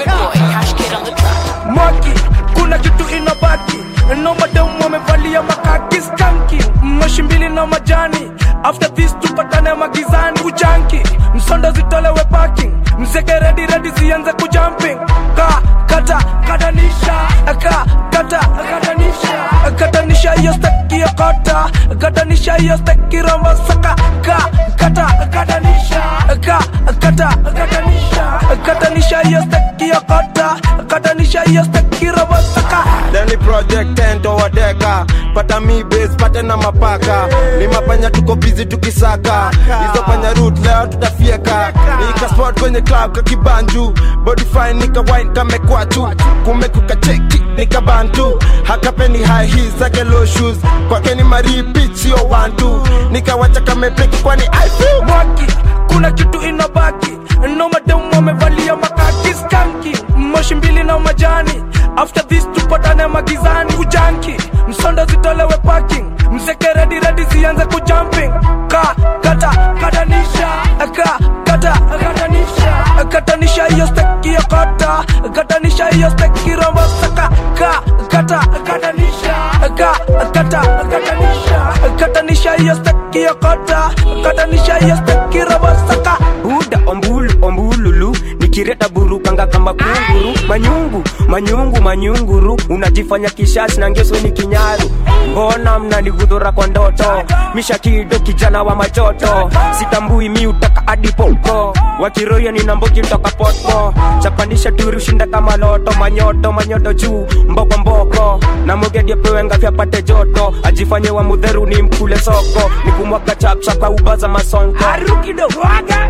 ya Mwaki, kuna kitu inabaki no mademu wamevalia makaki skanki moshi mbili na majani after this tupatane magizani ujanki msondo zitolewe parking mzeke redi redi zianze kujumping ka kata katanisha ka kata katanisha katanisha hiyo steki ya kota katanisha hiyo steki rombo saka ka kata katanisha ka kata katanisha katanisha hiyo steki ya kota katanisha hiyo steki rombo saka Dani project tento wadeka pata mi base pate na mapaka ni mapanya tuko busy tukisaka hizo panya root leo tutafieka nika spot kwenye club kakibanju body fine nika wine kamekwachu kumekuka cheki nika bantu hakapeni high heels zake low shoes kwake ni maripit sio one two nikawacha kamepeki kwani I feel mwaki kuna kitu inabaki no mademu wamevalia makaki skanki moshi mbili na majani after this tupatane magizani ujanki msondo zitolewe parking mzeke redi redi zianze kujumping ka kata katanisha ka kata katanisha katanisha hiyo steki ya kota katanisha hiyo steki rombo saka ka kata katanisha ka kata katanisha katanisha hiyo steki ya kota katanisha hiyo steki rombo saka buda ombulu ombululu nikireta burukanga kama kunguru manyungu manyungu manyunguru unajifanya kishasi na ngeswe ni kinyaru mbona mnanigudhura kwa ndoto mishakido kijana wa majoto sitambui mi utaka adipoko wakiroya ninambogi mtoka potpo chapandisha turi ushinda kama loto manyoto manyoto juu mboko mboko na mogedi apewenga vyapate joto ajifanye wa mudheru ni mkule soko nikumwaga chapchapa ubaza masonko arukidowaga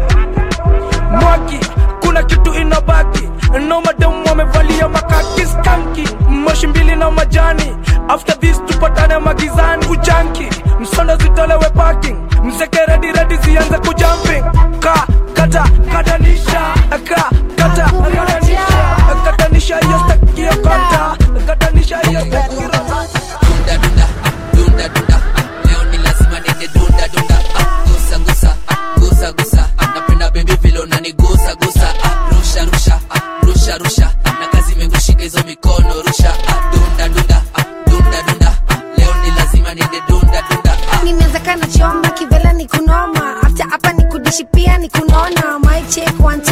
mwaki kuna kitu inabaki no mademu wamevalia makaki skanki moshi mbili na majani after this tupatane magizani ujanki msondo zitolewe parking mzeke redi redi zianze kujumping ka kata katanisha ka kata katanisha katanisha hiyo staki ya kata katanisha hiyo staki ya dunda dunda dunda dunda leo ni lazima nende dunda dunda ah, gusa gusa ah, gusa gusa ah, napenda baby vile unanigusa gusa ah, rusha rusha ah, rusha rusha ah, na kazi imengushika hizo mikono rusha ah, dunda dunda ah, dunda dunda ah, leo ni lazima nende dunda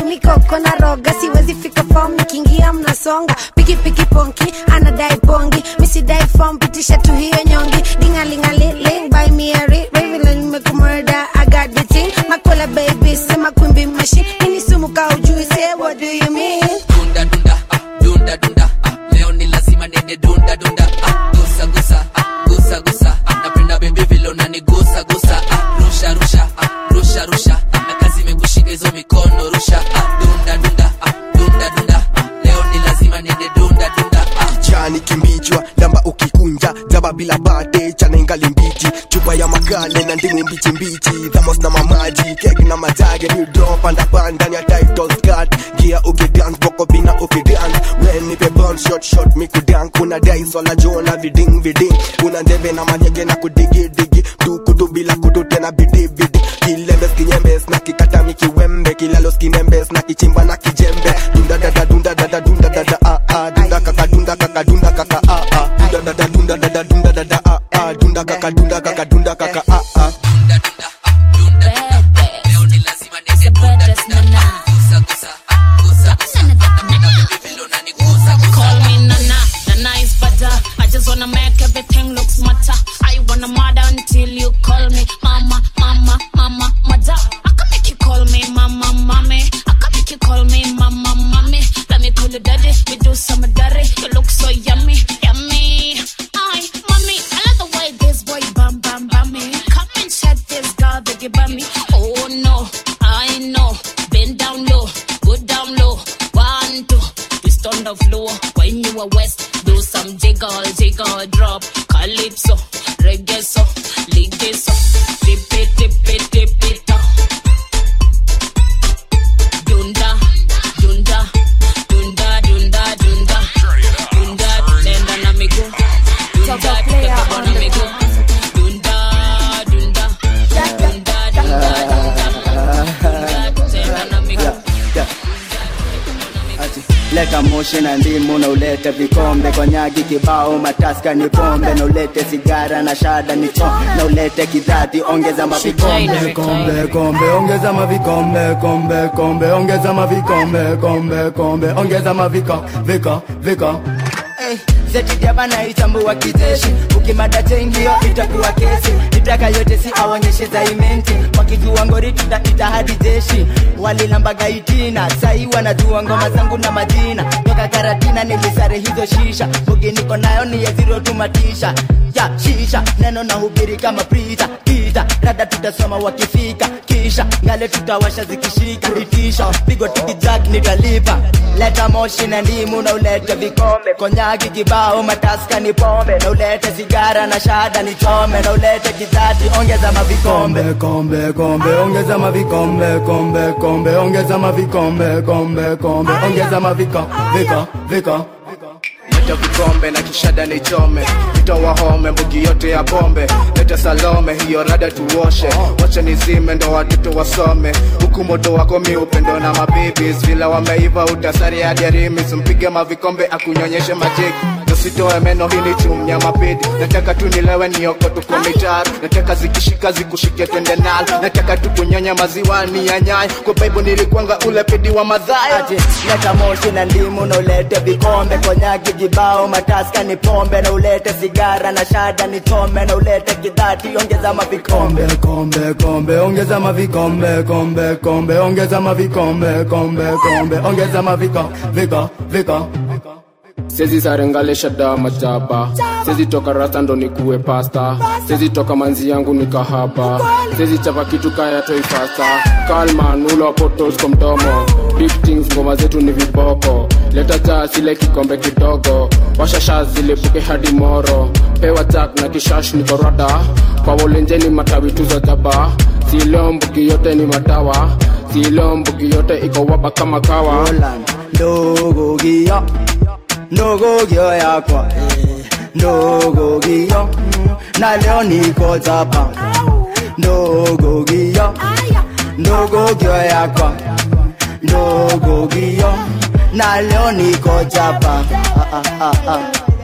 mikoko na roga siwezi fika fom nikiingia mnasonga pikipiki ponki anadai bongi misidai fom pitisha tu hiyo nyongi dingalingaliling by mieri revile nimekumurda agaditi makola baby sema kwimbi machine mini sumu ka ujui say what do you mean dunda dunda ah, dunda dunda ah, leo ni lazima nene dunda dunda ah, gusa gusa ah, gusa gusa ah, napenda bebi vile unanigusa gusa ah, rusha rusha ah, rusha rusha ah, na kazi imekushika hizo mikono rusha ah, dunda dunda ah, dunda dunda ah, leo ni lazima nene dunda dunda ah, kijani kimbichwa lamba ukikunja jaba bila bate chana ingali mbichi chupa ya makale na ndimu mbichi mbichi thamos na mamaji kek na majage drop panda panda ya title skirt gia ukidance boko bina ukidance when nipe burn shot shot mikudan kuna dai swala jona viding viding una ndeve na manyege na kudigi digi tukutu bila kutu tena bidi bidi kilembes kinyembes na kikata mikiwembe kilalos kinembes na kichimba na kijembe dunda dada dunda dada dunda dada ah ah dunda kaka dunda kaka dunda kaka ah ah dunda dada dunda dada dunda dada ah ah dunda kaka dunda kaka dunda kaka ah ah Call me Nana, Nana is better. I just wanna make everything look smarter. I wanna mother until you call me mama, mama, mama, mother. I can make you call me mama, mommy. I can make you call me mama, mommy. Let me call you daddy. We do some daddy. You look so yummy, yummy. I, mommy, I love the way this boy bam bam bam me. Come and check this girl that you bam me. Oh no, I know. Bend down low, go down low. One, two, twist on the floor. When you are west, do some jiggle, jiggle, drop. Calypso, reggae so, liggy so. Dip it, dip it, dip it. uh. Dunda, dunda, dunda, dunda, dunda. Dunda, tenda na miguu. Dunda, tenda na miguu. Dunda, dunda, dunda, dunda, dunda. Tenda na miguu. Ati, leta moshi na ndimu na ulete vikombe konyagi kibao mataska ni pombe na ulete sigara na shada ni cho na ulete kidhati ongeza mavikombe kombe kombe ongeza mavikombe kombe kombe ongeza mavikombe kombe kombe ongeza maviko viko viko zetidiaba na itambua kijeshi ukimada tengio itakuwa kesi itaka yote si aonyeshe zaimenti wakijua ngori tutaita hadi jeshi walilambaga itina sai wanajua ngoma zangu na majina toka karatina nilisare hizo shisha bugi niko nayo ni yeziro tumatisha ya shisha neno na hubiri kama prita kita rada tutasoma wakifika kisha ngale tutawasha zikishika itisha pigo tikijak nitalipa leta moshi na ndimu na ulete vikombe konyagi kibao mataska ni pombe na ulete sigara na shada ni chome na ulete kidhati ongeza mavikombe kombe kombe ongeza mavikombe kombe kombe ongeza mavikombe kombe kombe ongeza maviko viko viko leta vikombe na kishada nichome itawahome mbugi yote ya pombe leta salome hiyo rada tuoshe wacha nizime ndo watoto wasome huku moto wako mi upendo na mabibis vila wameiva utasari hadi arimis mpige mavikombe akunyonyeshe majiki usitoe meno hii ni chumnya mapidi nataka tu nilewe nioko tuko mitaru nataka zikishika zikushike twende nalo nataka tu kunyonya maziwa ni yanyai kwa baibu nilikwanga ule pidi wa madhaya Ati, leta moshi na ndimu na ulete vikombe konyagi jibao mataska ni pombe na ulete sigara na shada ni chome na ulete kidhati ongeza mavikombe kombe kombe ongeza mavikombe kombe kombe ongeza mavikombe kombe kombe ongeza maviko viko viko sezi sarengalisha da majaba sezi toka rasta ndo nikuwe pasta sezi toka manzi yangu ni kahaba sezi chapa kitu kaya toi fasta kalman ulo potos kwa mdomo big things ngoma zetu ni viboko leta jaa sile kikombe kidogo washasha zilipuke hadi moro pewa jak na kishash ni korada kwa wolenjeni matawi tuzo jaba silo mbuki yote ni madawa silo mbuki yote iko waba kama kawa ndogo gio ndogo gio yakwa eh, ndogo gio mm, na leo niko zapa ndogo gio ndogo gio yakwa ndogo gio na leo niko zapa ah, ah, ah, ah.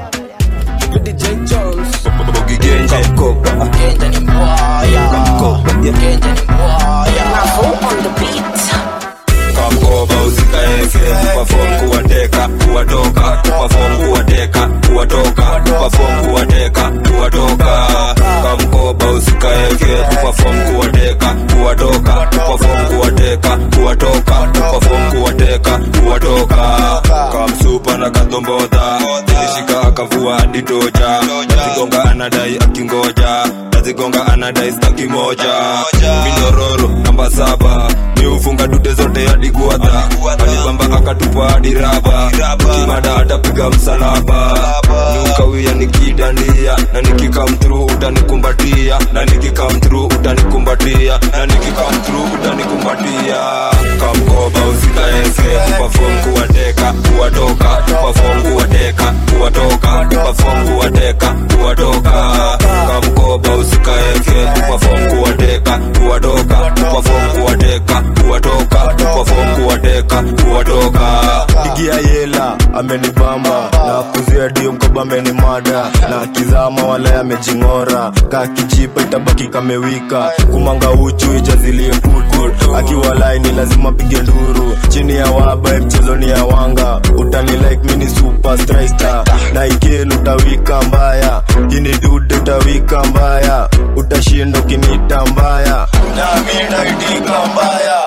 DJ Jones Ukigenje Kopa Ukigenje ni mbaya Kopa Ukigenje ni mbaya on the beat kamkoba usikaeke tupafom kuwateka kuwatoka tupafom kuwateka kuwatoka tupafom kuwateka kuwatoka kamkoba usikaeke tupafom kuwateka kuwatoka tupafom kuwateka kuwatoka tupafom kuwateka kuwatoka kamsupa na kadombodha ilishika akavua hadi toja nazigonga anadai akingoja nazigonga anadai staki moja minyororo namba saba miufunga dude zote hadi guadha alibamba akatupa hadi raba kimada atapiga msalaba niukawia nikidandia na nikikamtru utanikumbatia na nikikamtru utanikumbatia na nikikamtru utanikumbatia kamkoba usikaeke tupafom kuwateka kuwatoka tupafom kuwateka kuwatoka tupafom kuwateka kuwatoka kamkoba usikaeke tupafom kuwateka kuwatoka tupafom kuwateka kuwatoka tupafom kuwateka kuwatoka igia yela amenibamba na kuzia dio mkoba amenimada na kizama wala amejing'ora ka kijipa itabaki kamewika kumanga uchu ijazilie kutu akiwa laini lazima pige nduru chini ya waba mchezo ni ya wanga utani like mini super striker na ikelu utawika mbaya ini dude utawika mbaya utashinda ukinita mbaya nami naitika mbaya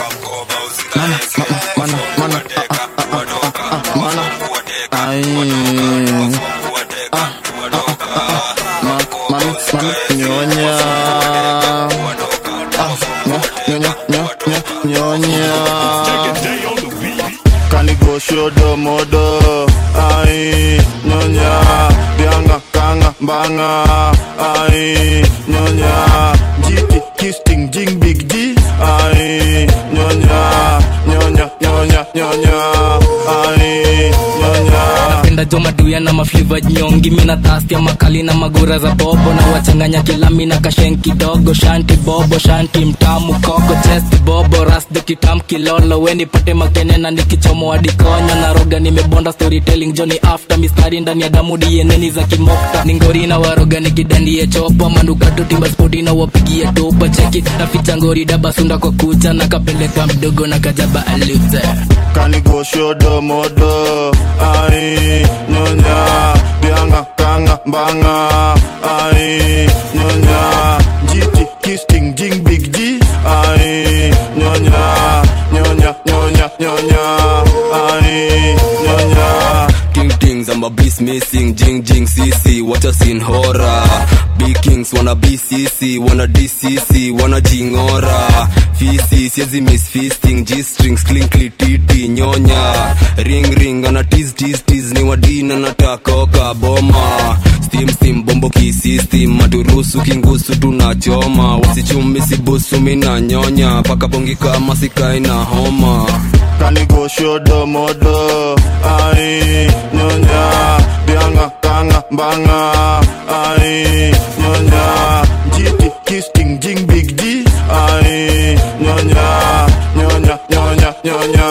nyonya nyonya nyonya nyonya kanigoshodomodo ai nyonya bianga kanga mbanga ai nyonya jiki kisting jing big g ai nyonya nyonya nyonya nyonya ai nyonya napenda jo maduya na mafliva nyongi mina tastia makali na magura za bobo na wachanganya kilami na kashen kidogo shanti bobo shanti mtamu koko chesti bobo rasde kitam kilolo weni pate makene na nikichomo adikonyo na roga nimebonda storytelling joni after mistari ndani ya damu dieneni za kimokta ningori na waroga nikidandie chopa manukato timba spoti na wapigie topa cheki naficha ngori dabasunda kwa kucha na kapeleka mdogo na kajaba aluze kanigoshodomodo ai nyonya bianga kanga mbanga ai nyonya jiti kisting jing big g ai nyonya nyonya nyonya nyonya ai nyonya Ting tings, I'm a beast missing. Jing jing CC, what a scene horror. Big kings wanna BCC, wanna DCC, wanna jingora. Fisi, siezi miss feasting. G strings, clinkly titi, nyonya. Ring ring, ana tease tease tease, ni wadina natakoka boma. Steam steam, bombo kisistem, maturusu kingusu tunachoma. Wasichumi sibusu mina nyonya, paka bongi kama sikai na homa. kanigoshodomodo ai nyonya bianga kanga mbanga ai nyonya jiti kisting jing big g ai nyonya nyonya nyonya nyonya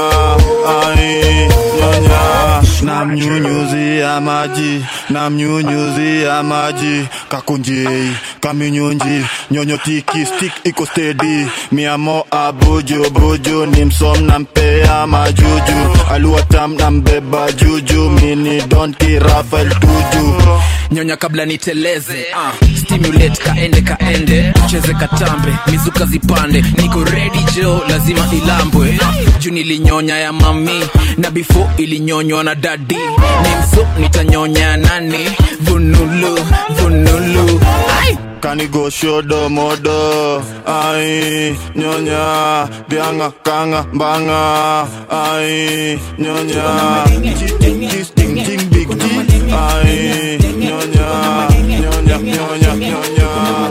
ai nyonya namnyunyuzia maji namnyunyuzia maji kakunjei kaminyunji nyonyo tiki stick iko stedi miamo abuju buju ni msom nampea majuju aluatam nambeba juju mini donki rafael tuju nyonya kabla niteleze uh, stimulate kaende kaende cheze katambe mizuka zipande niko ready jo lazima ilambwe uh, juu nilinyonya ya mami na before ilinyonywa na dadi nimso nitanyonya ya nani vunulu vunulu ai kanigoshodomodo ai nyonya bianga kanga mbanga ai nyonya Jiti, kisting, jing, big D. ai nyonya nyonya nyonya nyonya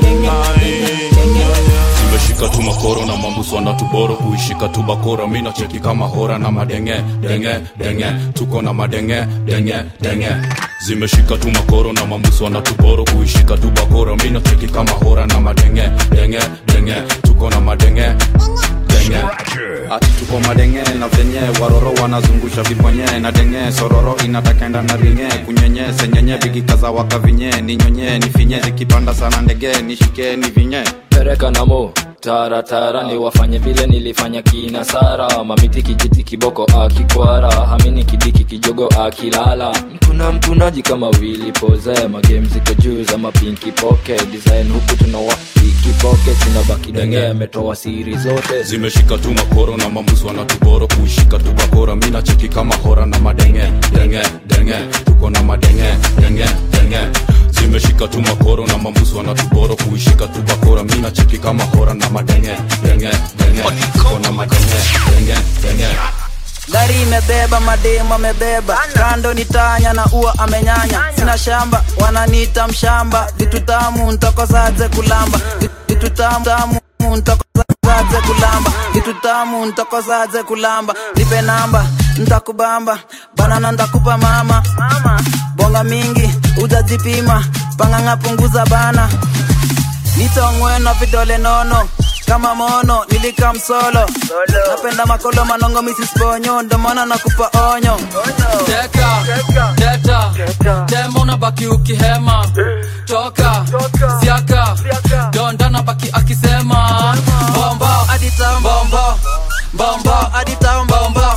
ai tumeshika tu makoro na mambuso na tuboro kuishika tu bakora mina cheki kama hora na madenge denge denge tuko na madenge denge denge zimeshika tu makoro na mambuso na tuboro kuishika tu bakora mina cheki kama hora na madenge denge denge tuko na madenge denge ati tuko madenge na venye waroro wanazungusha viponye na denge sororo inatakenda na ringe kunyenye senyenye vikikaza wakavinye ninyonye nifinye zikipanda sana ndege nishike ni vinye pereka na mo taratara ni wafanye vile nilifanya kina sara mamiti kijiti kiboko akikwara hamini kidiki kijogo akilala mtuna mtunaji kama wili poze magame ziko juu za mapinki poke design huku tunawa ikipoke tunabaki denge ametoa siri zote zimeshika tu makoro na mambusu wanatuboro kuishika tu bakora mina cheki kama hora na madenge denge denge tuko na madenge denge denge zimeshika tu makoro na mambusu wanatuboro kuishika tu bakora mina cheki kama hora na madenge denge denge tuko na madenge denge denge gari imebeba mademu amebeba kando ni tanya na ua amenyanya sina shamba wananiita mshamba vitu tamu ntokozaze kulamba Vi- vitu tamu tamu ntokozaze kulamba vitu tamu ntokozaze kulamba nipe namba ntakubamba banana ntakupa mama bonga mingi ujajipima panganga punguza bana nitongwe na vidole nono kama mono nilika msolo napenda makolo manongo misisponyo ndomana nakupa onyo teka teta tema unabaki ukihema toka siaka donda nabaki akisema bombo bombo bombo bombo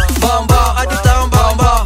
bombo bombo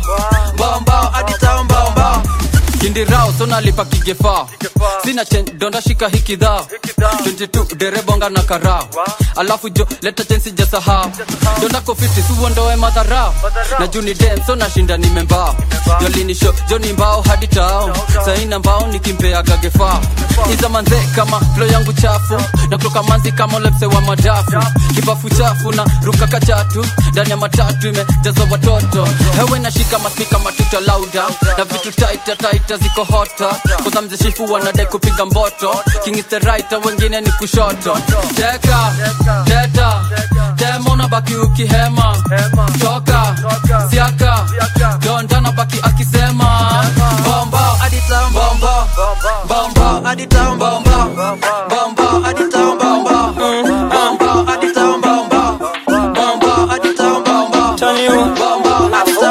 bombo bombo kindirao sonalipa kigefa sina chen donda shika hikidha 22 derebonga na karao alafu jo leta chen sijasahau donda ko 50 suondoe madharao na juni den so nashinda nimembao jolinisho joni mbao hadi tao saina mbao nikimpeaga gefa iza manze kama flo yangu chafu na kutoka manzi kama lepse wa madafu kibafu chafu na ruka kachatu ndani ya matatu imejazwa watoto hewe nashika maspika matuta lauda na vitu taita taita ziko hota kwanza mzeshifu wanadai kupiga mboto king is the right wengine ni kushoto teka teta tema unabaki ukihema toka siaka donda nabaki akisema bombo bombo bombo bombo bombo bombo bombo bombo bombo Turn you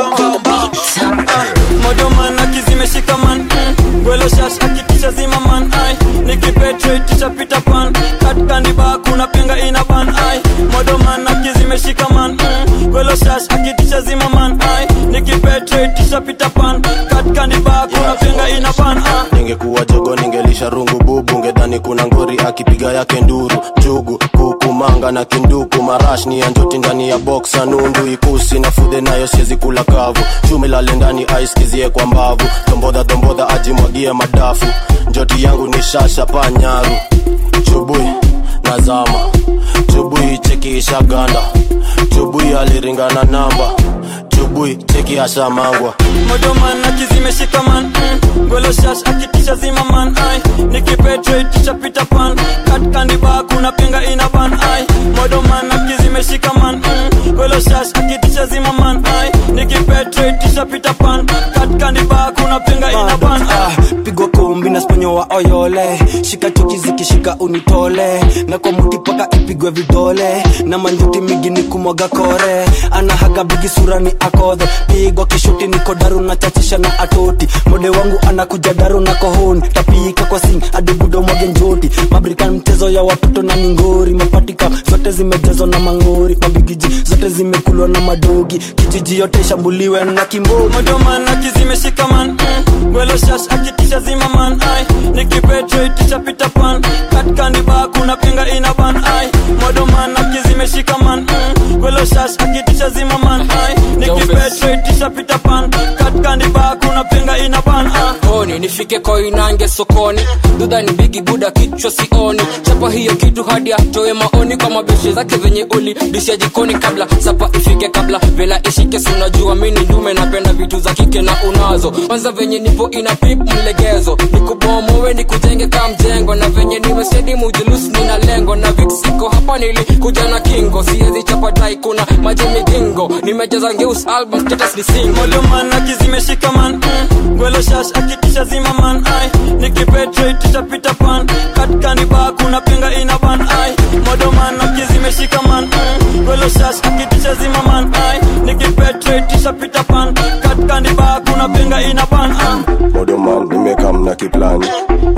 modoman akizimeshika man mm. gwelo shash akitisha zima man ai nikipetraitisha pita pan katkandiba kuna penga ina ban ai modoman akizimeshika man mm. gwelo shash akitisha zima man ai nikipetraitisha pita pan katkandiba kuna penga ina ban ai ningekuwa jogo ningelisha rungu bubu ngedhani kuna ngori akipiga yake nduru jugu kuku manga na kinduku marash ni ya njoti ndani ya boksa nundu ikusi na fudhe nayo siezi kula kavu chumi lale ndani aiskizie kwa mbavu tombodha tombodha ajimwagie madafu njoti yangu ni shasha panyaru chubui nazama chubui cheki ishaganda chubui aliringana namba chubui cheki ashamangwa modoman akizimeshika man mm. gwelo shash akitisha zima man ai nikipetraitisha pita pan katkandiba kuna penga ina ban ai modoman akizimeshika man mm. gwelo shash akitisha zima man ai nikipetraitisha pita pan katkandiba kuna penga ina ban ai pigwa kumbi na sponyo wa oyole shika choki zikishika unitole na kwa muti paka ipigwe vidole na manjuti migi ni kumwaga kore anahaga bigi sura ni akodhe pigwa kishuti niko daru na chachisha na atoti mode wangu anakuja daru na kohoni tapika kwa sing adibudo mwage njoti mabrikan mchezo ya watoto na ningori mapatika zote zimejazwa na mangori mabigiji zote zimekulwa na madogi kijiji yote ishambuliwe na kimboni modoman akizimeshika man mm. gwelo shash akitisha zima man ai nikipetraitisha pita pan katkandiba kuna penga ina ban ai modoman akizimeshika man mm. gwelo shash akitisha zima man ai nikipetraitisha pita pan katkandiba kuna penga ina ban ai oni nifike koinange sokoni dudha ni bigi buda kichwa sioni chapa hiyo kitu hadi atoe maoni kwa mabeshe zake venye uli disha jikoni kabla sapa ifike kabla vela ishike sunajua mini ndume napenda vitu za kike na unazo kwanza venye nipo ina pip mlegezo nikubomowe nikujenge ka mjengo na venye nimesedi mujulusi nina lengo na viksiko hapa nili kuja na kingo siezi chapa dai kuna maji migingo nimejaza ngeus album status ni single modoman akizimeshika man mm. gwelo shash akitisha zima man ai nikipetraitisha pita pan katkandiba kuna penga ina ban ai modoman akizimeshika man mm. gwelo shash akitisha zima man ai nikipetraitisha pita pan katkandiba kuna penga ina ban ai modoman nimekam na kiplani eduman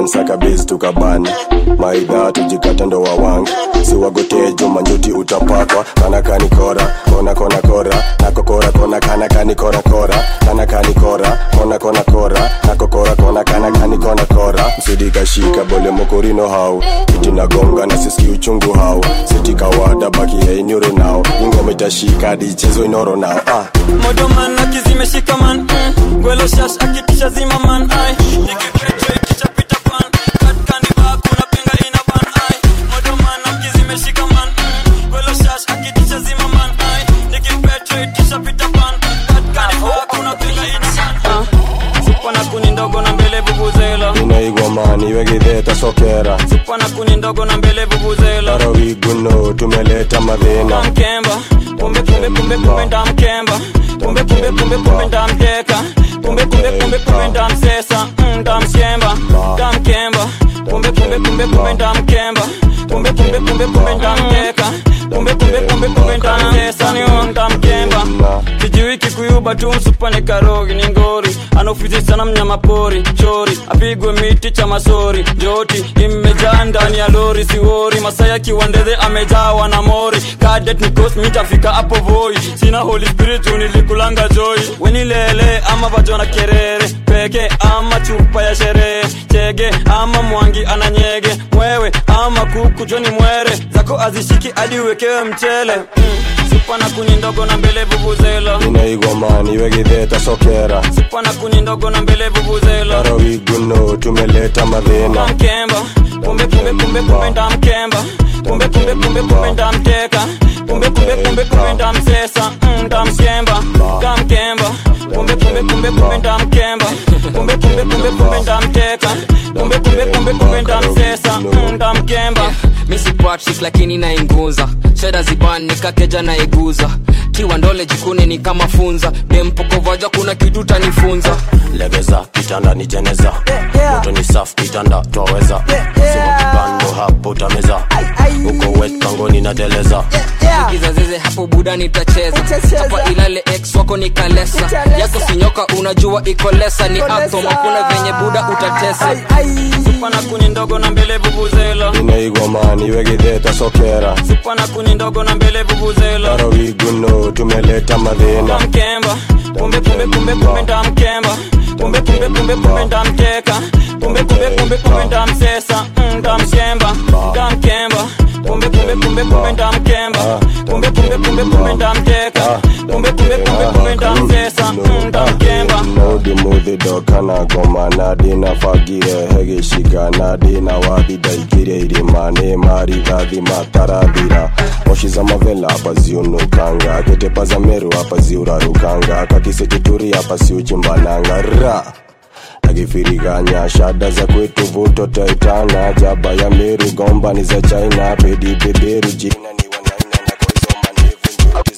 man saka base tukabani maidha tujikata ndo wawangi siwagotejo manjuti utapakwa kana kani kora kona kona kora nako kora kona kana kani kora kora kana kani kora kona kona kora nako kora kona kana kani kona kora msidikashika bole mokorino hau itinagonga na siski uchungu hau sitikawada baki yainyoro nao ingoma itashika hadi ichezo inoro nao ah. modoman akizimeshika man mm. gwelo shash akitisha zima man ai nikipetwe kichapita pan katkaniba kuna penga ina ban ai modoman akizimeshika man mm. gwelo shash akitisha zima man ai nikipetwe kichapita pan katkaniba kuna penga ina ban ai sipana kuni ndogo na mbele vuvuzela inaigwa mani wegidheta sokera sipana kuni ndogo na mbele vuvuzela tarawiguno tumeleta madhina mkemba kumbe kumbe kumbe kumbe ndamkemba kumbe kumbe kumbe kumbe ndamteka kumbe kumbe kumbe kumbe ndamsesa mm, ndamshemba ndamkemba kumbe kumbe kumbe kumbe ndamkemba kumbe kumbe kumbe kumbe ndamteka kumbe kumbe kumbe kumbe ndamsesa niyo ndamkemba kijui kikuyuba tu msupane karogi ni ngori anaofizi sana mnyama pori chori apigwe miti cha masori joti imejaa ndani ya lori siwori masaya kiwandeze amejawa na mori kadet nikos mitafika hapo voi sina holy spirit juu nilikulanga joy wenilele ama vajona kerere peke ama chupa ya sherehe chege ama mwangi ananyege mwewe ama kuku joni mwere zako azishiki hadi uwekewe mchele mm. supana kuni ndogo na mbele vuvuzela inaigwa mani wegidheta sokera supana kuni ndogo na mbele vuvuzela tarawiguno tumeleta madhina mkemba kumbe kumbe kumbe kumbe ndamkemba kumbe kumbe kumbe kumbe ndamteka kumbe kumbe kumbe kumbe ndamsesa mm, ndamshemba ndamkemba kumbe kumbe kumbe kumbe ndamkemba kumbe kumbe kumbe kumbe ndamteka kumbe kumbe kumbe kumbe ndamsesa mm, ndamkemba misi patrick lakini nainguza sheda ziban nikakeja naiguza kiwa ndole jikune ni kama funza dempokovaja kuna kitu tanifunza legeza kitanda ni jeneza moto ni safu kitanda twaweza sima kibando hapo utameza uko wet pangoni na teleza kizazeze hapo buda nitacheza hapa ilale ex wako ni kalesa yako sinyoka unajua iko lesa ni atom hakuna venye buda utatesa supana kuni ndogo na mbele vuvuzela inaigwa mani wegidheta sokera supana kuni ndogo na mbele vuvuzela tarawiguno tumeleta madhina mkemba kumbe kumbe kumbe kumbe ndamkemba kumbe kumbe kumbe kumbe ndamteka kumbe kumbe kumbe kumbe ndamsesa mm, ndamshemba ndamkemba kumbe kumbe kumbe kumbe ndamkemba kumbe kumbe kumbe kumbe ndamteka kumbe kumbe kumbe kumbe ndamsesa mm, ndamkemba nodimuthidoka goma nadina fagire hegishika nadina wathidaikire irimani marithathi matarathira moshi za mavela hapa ziunukanga ketepa za meru hapa ziurarukanga kakisetituri hapa siuchimbananga ra akifiriganya shada za kwetu vuto taitana jaba ya meru gomba ni za china pedi beberu jina ni wanaina na kwa hizo mandevu njuti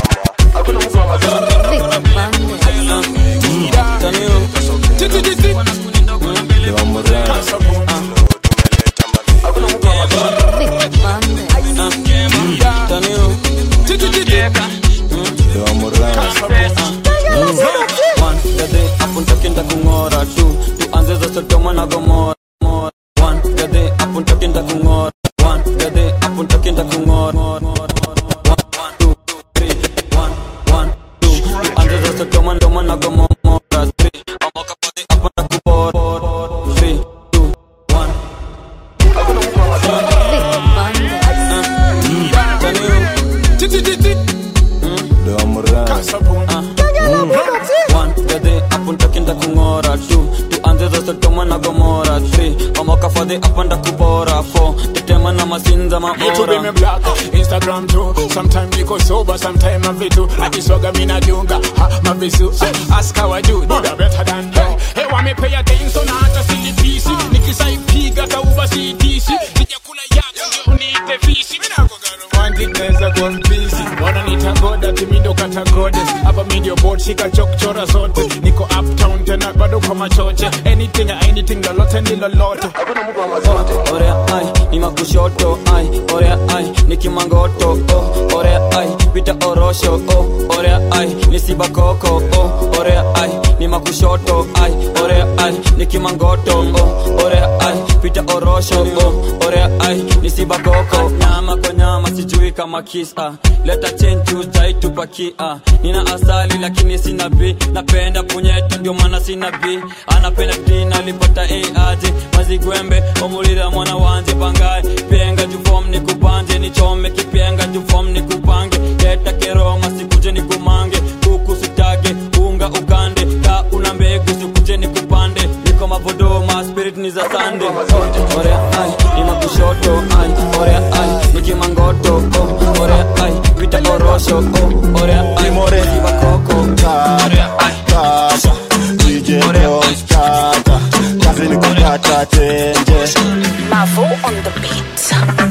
apuntakinda kung'ora tu tuanze za sodoma na gomora One, gade apuntakinda kung'ora One, gade apuntakinda kung'ora One, two, three, one, one, two. tuanze za sodoma ndoma na gomora Three, amoka pati apunda kubora Three, two, one. One, gade apuntakinda kung'ora Two, tuanze za sodoma na gomora Three, amoka fadhi apanda kubora Four, tetema na masinza Me to be me maora black, Instagram too. Sometime niko sober, sometime I vitu. Akiswaga mina dunga, ha, mavisu. Ah, Ask how I do, do the better than you. Hey, wa me pay attention na hata silipisi. Nikisaipiga kauba CTC. Sija kula yako ndio uniite visi. Mina kuga romantic naweza kuwa mpisi. Wananiita goda, timi ndo kata goddess. Hapa mi ndio board, shika chokchora zote. Niko uptown tena bado kwa machoche. Anything, anything, lolote ni lolote. Orea, ai, ni makushoto ai orea ai ni kimangoto oh, orea ai pita orosho oh, orea ai ni sibakoko oh, orea ai ni makushoto ai orea ai ni kimangoto oh, orea ai pita orosho oh, orea ai ni sibakoko nyama kwa nyama sijui kama kisa leta chenchu jaitupakia nina asali lakini sina b napenda punyeto ndio maana sina b anapenda dina alipata aje mazigwembe omulira mwana wanje bangaye penga jufom ni kubanje nichome kipenga jufom ni kupange leta keroma sikuje ni kumange kuku sitage unga ugande ka una mbegu sikuje ni kupande niko mavodoma spirit ni za sande oh, orea ai ni makushoto ai orea ai ni kimangoto oh, orea ai vita orosho oh, orea ai more bakoko orea ai Kata, DJ Bros, kata Kazi ni kukata tenje Mavo on the beat.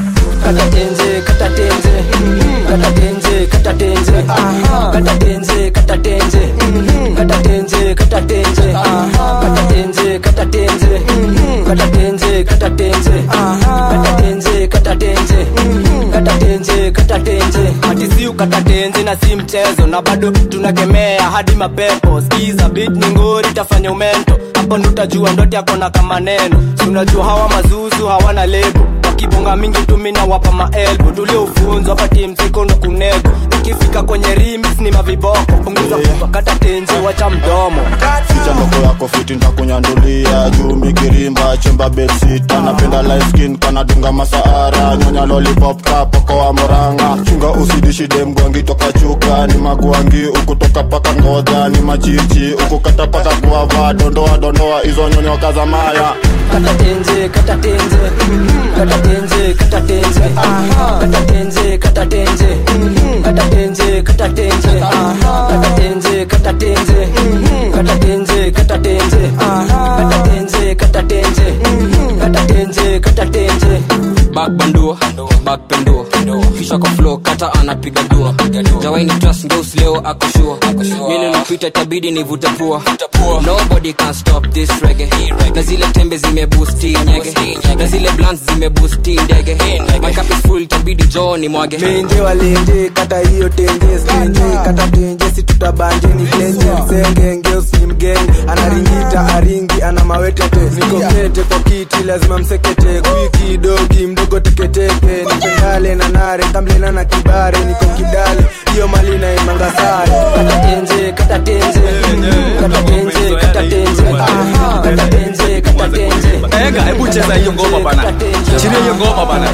kata tenze kata tenze kata tenze kata tenze kata tenze kata tenze kata tenze kata tenze kata tenze kata tenze kata tenze kata tenze kata tenze kata tenze kata tenze kata tenze hati si ukata tenze na si mchezo na bado tunakemea hadi mapepo skiza bit ni ngori tafanya umento hapo ndo utajua ndote akona kama neno Si unajua hawa mazuzu hawana lebo wakibonga mingi tumina wapa maelbo tuliofunzwa pati msikono kunego ukifika kwenye rimis ni maviboko punguza kubwa kata tenzi wacha mdomo Ficha ndoko yako fiti ntakunyandulia juu mikirimba chemba bedsita napenda light skin kanadunga masaara nyonya lollipop kapoko wa moranga chunga usidishi dem gwangi toka chuka ni magwangi ukutoka paka ngoja ni machichi ukukata paka kuava dondoa dondoa hizo nyonyoka za maya kata tenze kata tenze kata tenze kata tenze kata tenze kata tenze kata tenze kata tenze kata tenze kata tenze kata tenze kata tenze kata tenze kata tenze kata tenze kata tenze back bandua back pendua kisha kwa flow kata anapiga dua jawaini trust ngeus leo akoshua mili lipita itabidi nivute pua nobody can stop this reggae na zile tembe zimebusti nyege na zile blans zimebusti ndege my cup is full itabidi joo ni mwage menje walenje kata hiyo tenje stenje kata tenje si tutabanje ni tenje msenge ngeus ni mgenge anaringita aringi ana mawetete niko kete kwa kiti lazima msekete kwiki dogi mdogo teketeke nipendale na nare kamlena na kibare niko kidale hiyo mali na imanga sare kata tenze kata tenze kata tenze kata tenze kata tenze kata tenze ega hebu cheza hiyo ngoma bana chini hiyo ngoma bana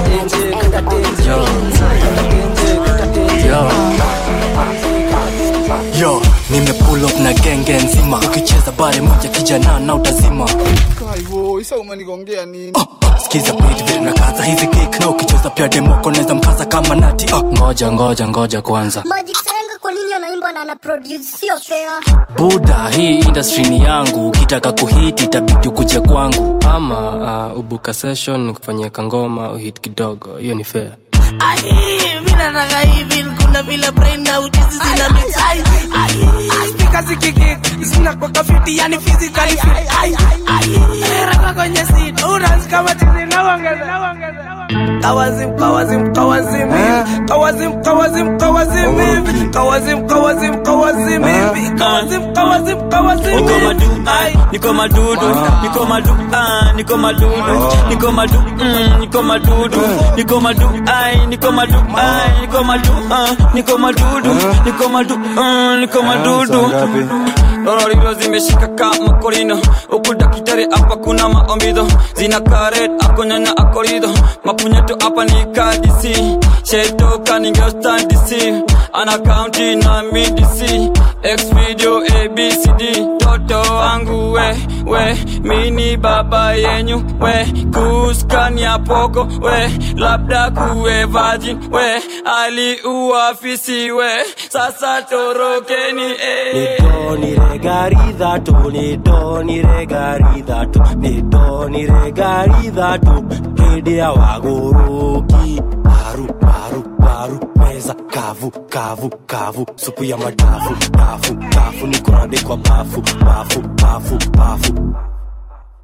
yo nimepull up na genge nzima ukicheza bare moja kijana na utazima Kaivo, isa umenigongea nini? skiza beat vile na kaza hizi kick na ukicheza pia demoko naweza mkaza kama nati uh. ngoja ngoja ngoja kwanza Magic Senga kwa nini anaimba na ana produce sio fair. buda hii industry ni yangu ukitaka kuhiti itabidi ukuje kwangu ama uh, ubuka session kufanyika ngoma uhit kidogo hiyo ni fair mi nataka hivi kuna vile brain na ujuzi zina mix Ai, ai, ai, speaker zikiki zina kwa kafiti yani physically fit Ai, ai, raka kwenye seat unas kama tizi na uongeza Kawazim, kawazim, kawazim hivi Kawazim, kawazim, kawazim hivi Kawazim, kawazim, kawazim hivi Kawazim, kawazim, kawazim niko hivi madu ai niko madudu niko madu ah niko madudu niko madu mm, niko madudu niko madu ai niko madu ai niko madu ah niko madudu niko madu ah niko madudu Lororiro zimeshika kama korino huku dakitari hapa kuna maombido zina karet akonyanya akorido mapunyeto hapa ni kadisi shetoka ningeostandisi ana kaunti na midisi x video abcd toto wangu we we mini baba yenyu we kuskania poko we labda kuwe virgin we aliuafisi we sasa torokeni eh. Doni regari dhatu ni doni regari dhatu ni doni regari dhatu hidi ya waguruki paru paru paru meza kavu kavu kavu supu ya madafu dafu dafu ni kurade kwa bafu bafu bafu bafu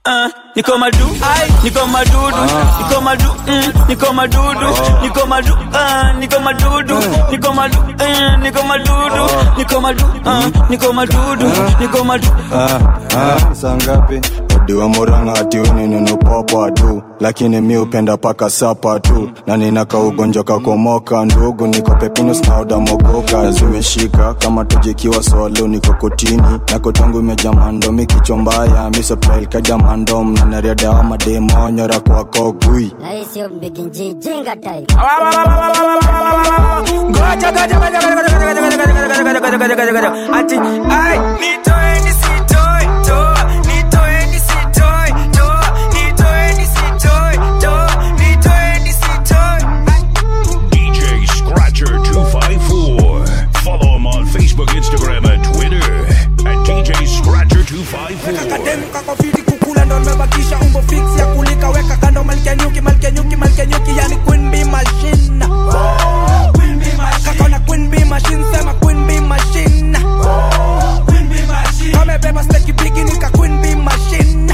uh, niko madu niko madudu niko madu mm, niko madudu niko madu uh, niko madudu niko madu uh, niko madudu niko madu uh, niko madudu niko madu Ah, ah, saa ngapi diwa moranga ati uninunupapa tu lakini mi upenda paka sapa tu na ninaka ugonjwa kakomoka ndugu niko pepinus na udamogoka zimeshika kama tujikiwa swalo niko kotini na kotangu imejaa mandomi kichwa mbaya misoplailkajamandom na nariadawa mademonyora kwako gui Na hii sio mbiginji jinga tai. Goja, goja, goja, goja, goja, goja, goja, goja, goja, goja, goja, goja, goja. Ati, ai, nitoeni sitoi, toa, nitoeni sitoi, toa, nitoeni sitoi, toa, nitoeni sitoi. DJ Scratcher 254. Follow him on Facebook, Instagram, and Twitter at DJ Scratcher 254. Kademu kako fiti kukula ndo nimebakisha umbo fix ya kulika weka kando malkia nyuki malkia nyuki malkia nyuki yani queen bee machine kakona queen bee machine sema queen bee machine kamebeba steki bigi nika queen bee machine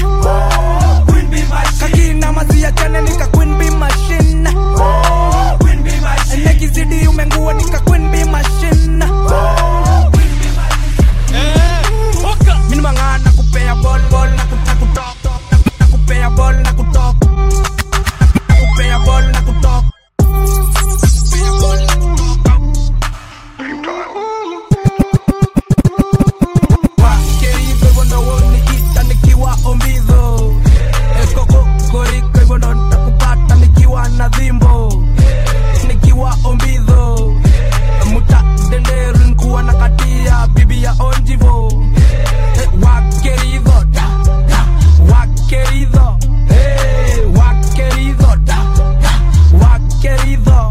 kakina mazi ya jana nika queen bee machine nekizidi umengua nika queen bee machine Mini mangana kupea ball ball na kutok na kupea ball na kutok na kupea ball na kutok Wakerizo hivyo ndo woniita nikiwa ombidho Ekoko koriko hivyo ndo nitakupata nikiwa na dhimbo nikiwa ombidho muta denderu nkuwa na katia bibi ya onjivo Eh, wakerizo da da wakerizo Eh, wakerizo da da wakerizo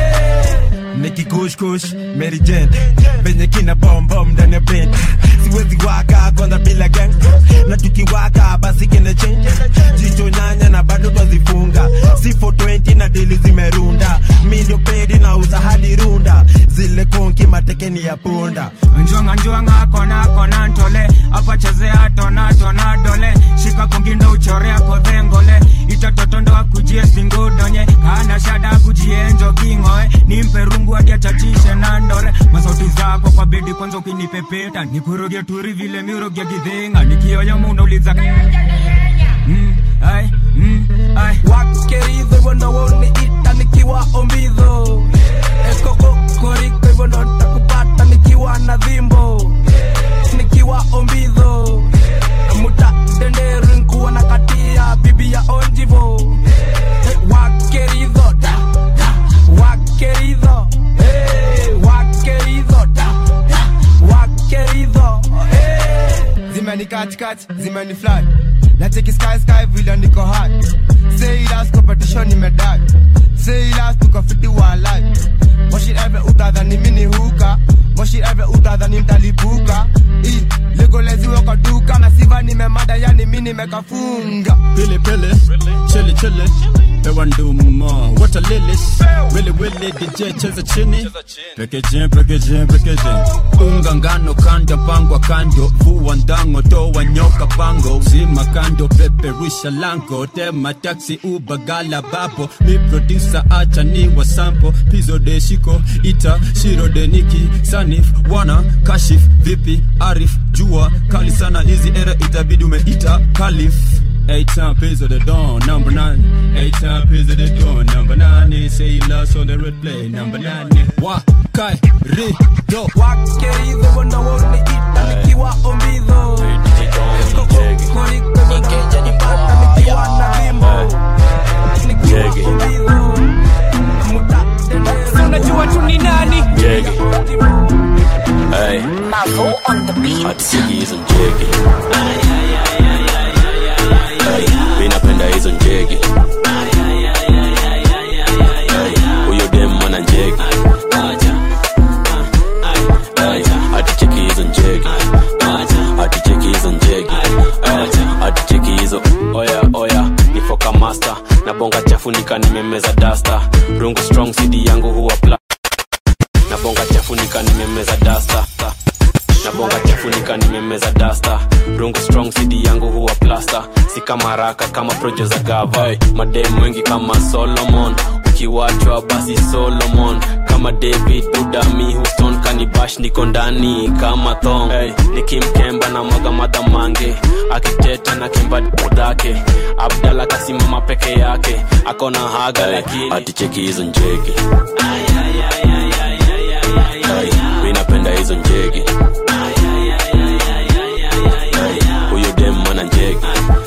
nikikushkush Mary Jane venye kina bombom ndani ya bed siwezi waka kwanza bila gang na tukiwaka basi kina change jicho nyanya na bado twazifunga si 420 na dili zimerunda mi ndio pedi na uza hadi runda zile konki matekeni ya punda njwanga njwanga kona kona ntole apa chezea tona tona dole shika kungindo uchorea kodhengole itatotondo akujie singudonye kana shada kujienjo kingoe nimpe rungu hadi achachishe na ndore masauti zako kwa bedi kwanza ukinipepeta nikuroge turi vile miroge gidhinga nikioyo munauliza mm, ai, mm, ai. wakerizo hivyo ndo woniita nikiwa ombidho ekokokoriko hivyo ndo nitakupata nikiwa na dhimbo nikiwa ombidho muta denderu nkuwa na katia bibi ya onjivo Eh, wakerizo da da wakerizo Eh, wakerizo da da wakerizo zimeni katikati zimeni flat nacheki sky sky vile niko hot say last competition nimedai say last tuko fiti wa life moshi eve utadhani mini huka moshi eve utadhani mtalipuka i legoleziwe kwa duka na siva nimemada yani mi nimekafunga Pili pili, chili chili, pewa nduma, wata lilis, wili wili, DJ cheza chini, packaging, packaging, packaging. Unga ngano kando, pangwa kando, vua ndango, toa nyoka pango, zima kando, peperusha lango, tema taxi, uber, gala bapo, mi producer, acha ni wa sample, pizo de shiko, ita, shiro de niki, sanif, wana, kashif, vipi, arif, jua, kali sana hizi era itabidi umeita, kalif. Eight time piece of the dawn, number nine. Eight time piece of the dawn, number nine. They say you lost on the red play, number nine. Wa kai ri do. wakerizo hivyo ndo woniita nikiwa ombidho ekokokoriko hivyo ndo nitakupata nikiwa na dhimbo nikiwa ombidho muta denderu unajua tu ni nani Jiggy. Hey. Mavo on the beat. Hatiki hizo njegi. Hey. Mi napenda hizo njegi. Hey. Huyo dem mwana njegi. Hey. Haticheki hizo njegi. Haticheki hizo njegi. Hey. Haticheki hizo oya oya nifoka master na bonga chafu nika nimemeza dasta rungu strong cd yangu huwa pla na bonga chafu nika nimemeza dasta na bonga chafunika nimemeza dasta rungu strong cd yangu huwa plasta si kama raka kama projo za gava hey, madem wengi kama solomon ukiwachwa basi solomon kama david budami houston kanibash niko ndani kama thong hey, nikimkemba na mwaga madhamange akiteta na kimba dhake abdala kasimama peke yake akona haga hey, lakini aticheki hizo njege Hey, mi napenda hizo njege Hey, huyo dem mana njege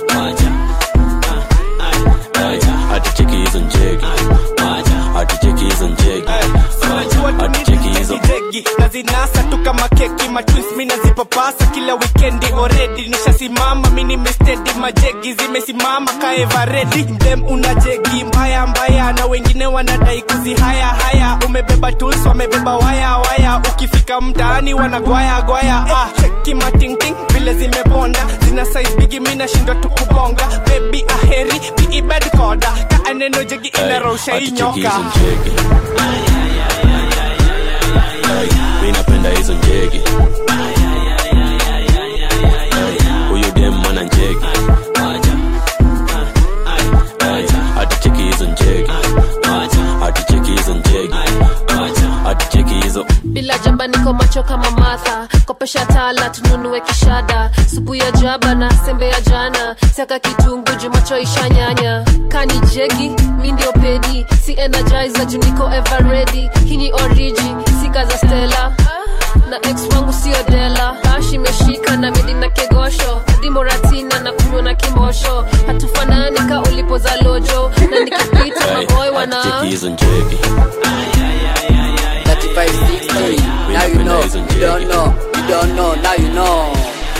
Hey, aticheki hizo njege aticheki hizo njege aticheki hizo jegi nazinasa tu kama keki matwins mi nazipapasa kila wikendi oredi nishasimama mi nimestedi majegi zimesimama kaevaredi mdem una jegi mbaya mbaya na wengine wanadai kuzihaya haya umebeba tools wamebeba waya waya ukifika mtaani wanagwaya gwaya ah, cheki matingting vile zimebonda zina size bigi mi nashindwa tu kubonga bebi aheri biibed koda kaa neno jegi inarosha aticheki inyoka hizo njege Hey, mi napenda hizo njege Hey, huyo dem mana njege Hey, aticheki hizo njege aticheki hizo njege aticheki hizo bila jaba niko macho kama matha kopesha tala tununue kishada supu ya jaba na sembe ya jana saka kitungu juu macho ishanyanya kani jegi mi ndio pedi si energizer juu niko ever ready hii ni origi sika za stela na ex wangu sio dela bash imeshika na medi na kegosho dimoratina na kunywa na kimosho hatufanani ka ulipo za lojo na nikipita Hey, maboy wana aticheki hizo njege 3560. Now you know, you don't know, you don't know, now you know.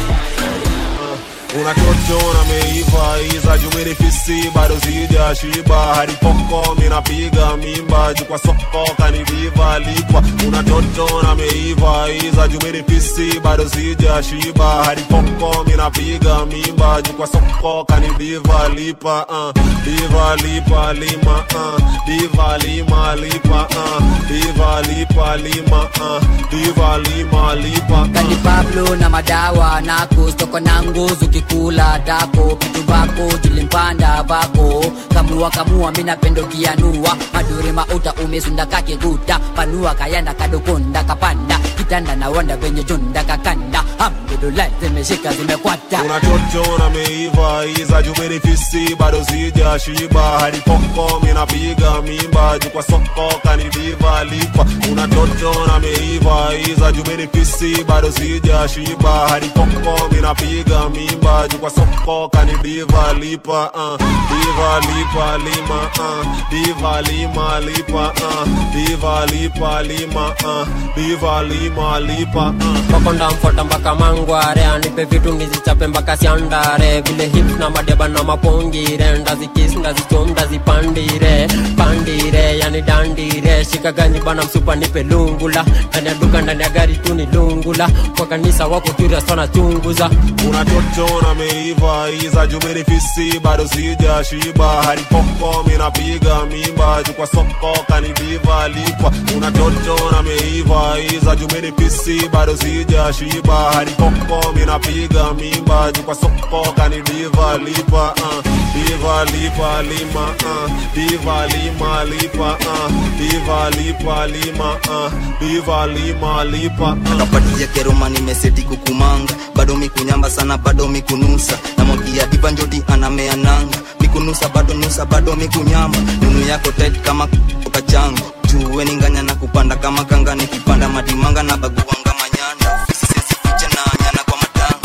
unachochona meiva iza jumirifisi bado sija shiba hadi poko minapiga mimba juu kwa soko kaniviva lipa unachotona meiva iza jumirifisi bado sija shiba hadi poko minapiga mimba juu kwa soko kaniviva lipa uh. diva lipa lima uh. diva lima lipa uh. diva lipa lima uh. diva lima lipa Kani Pablo na madawa nako stoko na nguzu kikula dako kitu bako tulimpanda bako kamua kamua mina pendo kianua madure mauta umesunda kakiguta panua kayanda kadokonda kapanda kitanda na wanda venye junda kakanda hamdulillah zimeshika zimekwata unachochona meiva iza jumirifisi bado sija shiba hadi poko minapiga mimba juu kwa soko kaniviva lipa unachochona meiva iza jumirifisi bado sija shiba hadi poko minapiga mimba juu kwa soko kaniviva lipa uh. diva lipa lima uh. diva lima lipa uh. diva lipa lima uh. diva lima lipa uh. makonda mfota mpaka mangware anipe vitu ngizichape mpaka siandare vile hips na madeba na mapongire ndazikis ndazichom ndazipandire pandire yani dandire shika ganyi bana msupa nipe lungula ndani ya duka ndani ya gari tu ni lungula kwa kanisa wako curious wanachunguza unachochona meiva iza jumirifisi bado sija shiba hadi poko minapiga mimba juu kwa soko kaniviva lipa unachochona meiva iza jumirifisi bado sija shiba hadi poko minapiga mimba juu kwa soko kaniviva lipa uh. diva lipa lima uh. diva lima lipa uh. diva lipa lima uh. diva lima lipa uh. kapatia keroma nimeseti kukumanga bado mikunyamba sana bado mikunusa namwagia diva njoti anamea nanga mikunusa bado nusa bado mikunyamba nunu yako tit kama kachangu juwe ninganya na kupanda kama kanga nikipanda madimanga na baguanga manyanda ofisi sesifiche na nyana kwa matangu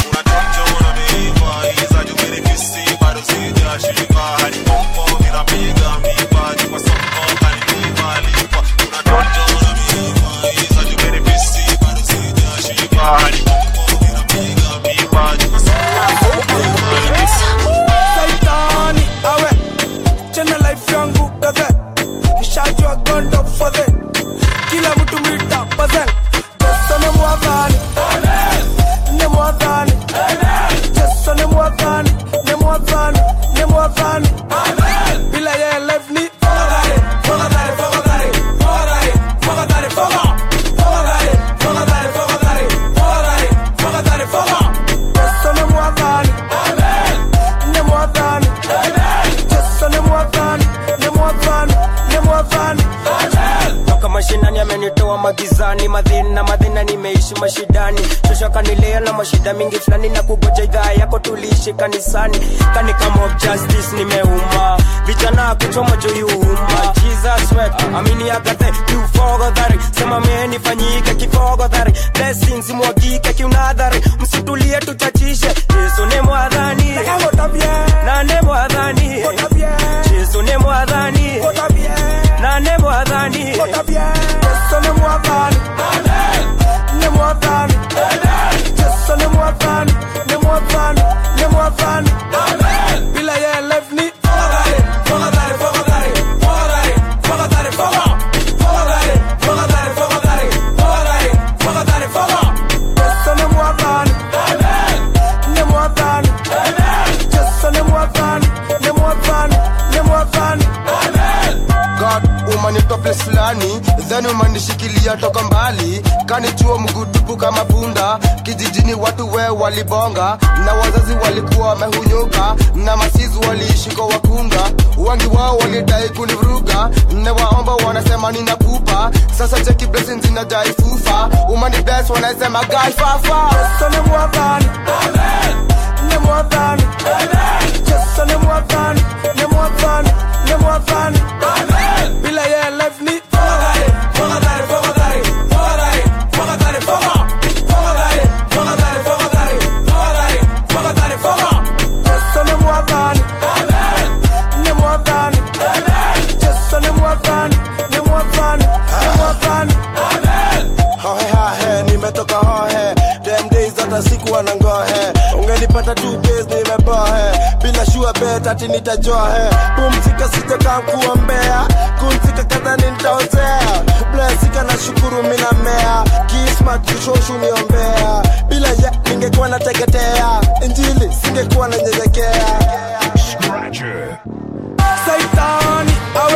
Saitani, awe chena life yangu gaze nishajua gondo fadhe kila mtu mita pazel Jesu ni mwadhani ni mwadhani Jesu ni mwadhani ni mwadhani ni mwadhani bila yeye life ni fogadhari fogadhari fogadhari fogadhari fogadhari foga fogadhari fogadhari fogadhari fogadhari fulani madhina madhina nimeishi mashidani shosha kanilea na mashida mingi fulani na kugoja idhaa yako tuliishi kanisani kani kama of justice nimeuma vijana kuchoma joyuma jesus wet amini agathe kiufogodhari sema menifanyike kifogodhari blessings mwagike kiunadhari msitulie tuchachishe yesu ni mwadhani nane mwadhani yesu ni mwadhani nane mwadhani Yesu ni mwadhani ni mwadhani Yesu ni mwadhani ni mwadhani ni mwadhani bila yeye life ni fogadhari fogadhari fogadhari fogadhari fogadhari fogadhari fogadhari fogadhari fogadhari fogadhari fogadhari Yesu ni mwadhani ni mwadhani Yesu ni mwadhani ni mwadhani ni mwadhani God umanitoa place fulani then umanishikilia toka mbali kanichuo mgutupu kama punda kijijini watu we walibonga na wazazi walikuwa wamehunyuka na masizi waliishi kwa wakunda wengi wao walidai kunivuruga newaomba wanasema ninakupa sasa cheki blessings zinajai fufa umani bless wanasema gai fafa Yesu ni mwadhani ni mwadhani Yesu ni mwadhani ni mwadhani ni mwadhani bila yeye life ni fogadhari fogadhari fogadhari fogadhari fogadhari fogadhari fogadhari fogadhari fogadhari fogadhari fogadhari Yesu ni mwadhani ni mwadhani Yesu ni mwadhani ni mwadhani ni mwadhani hohe hahe nimetoka hohe dem days hata siku anangohe ungenipata two days nimebohe bila shua bet ati nitajohe pumzika sijakaa kuombea kumzika kadhani nitaozea blesika na shukuru mina mea kismat kushoshu niombea bila ya ningekuwa nateketea injili singekuwa nanyenyekea Saitani awe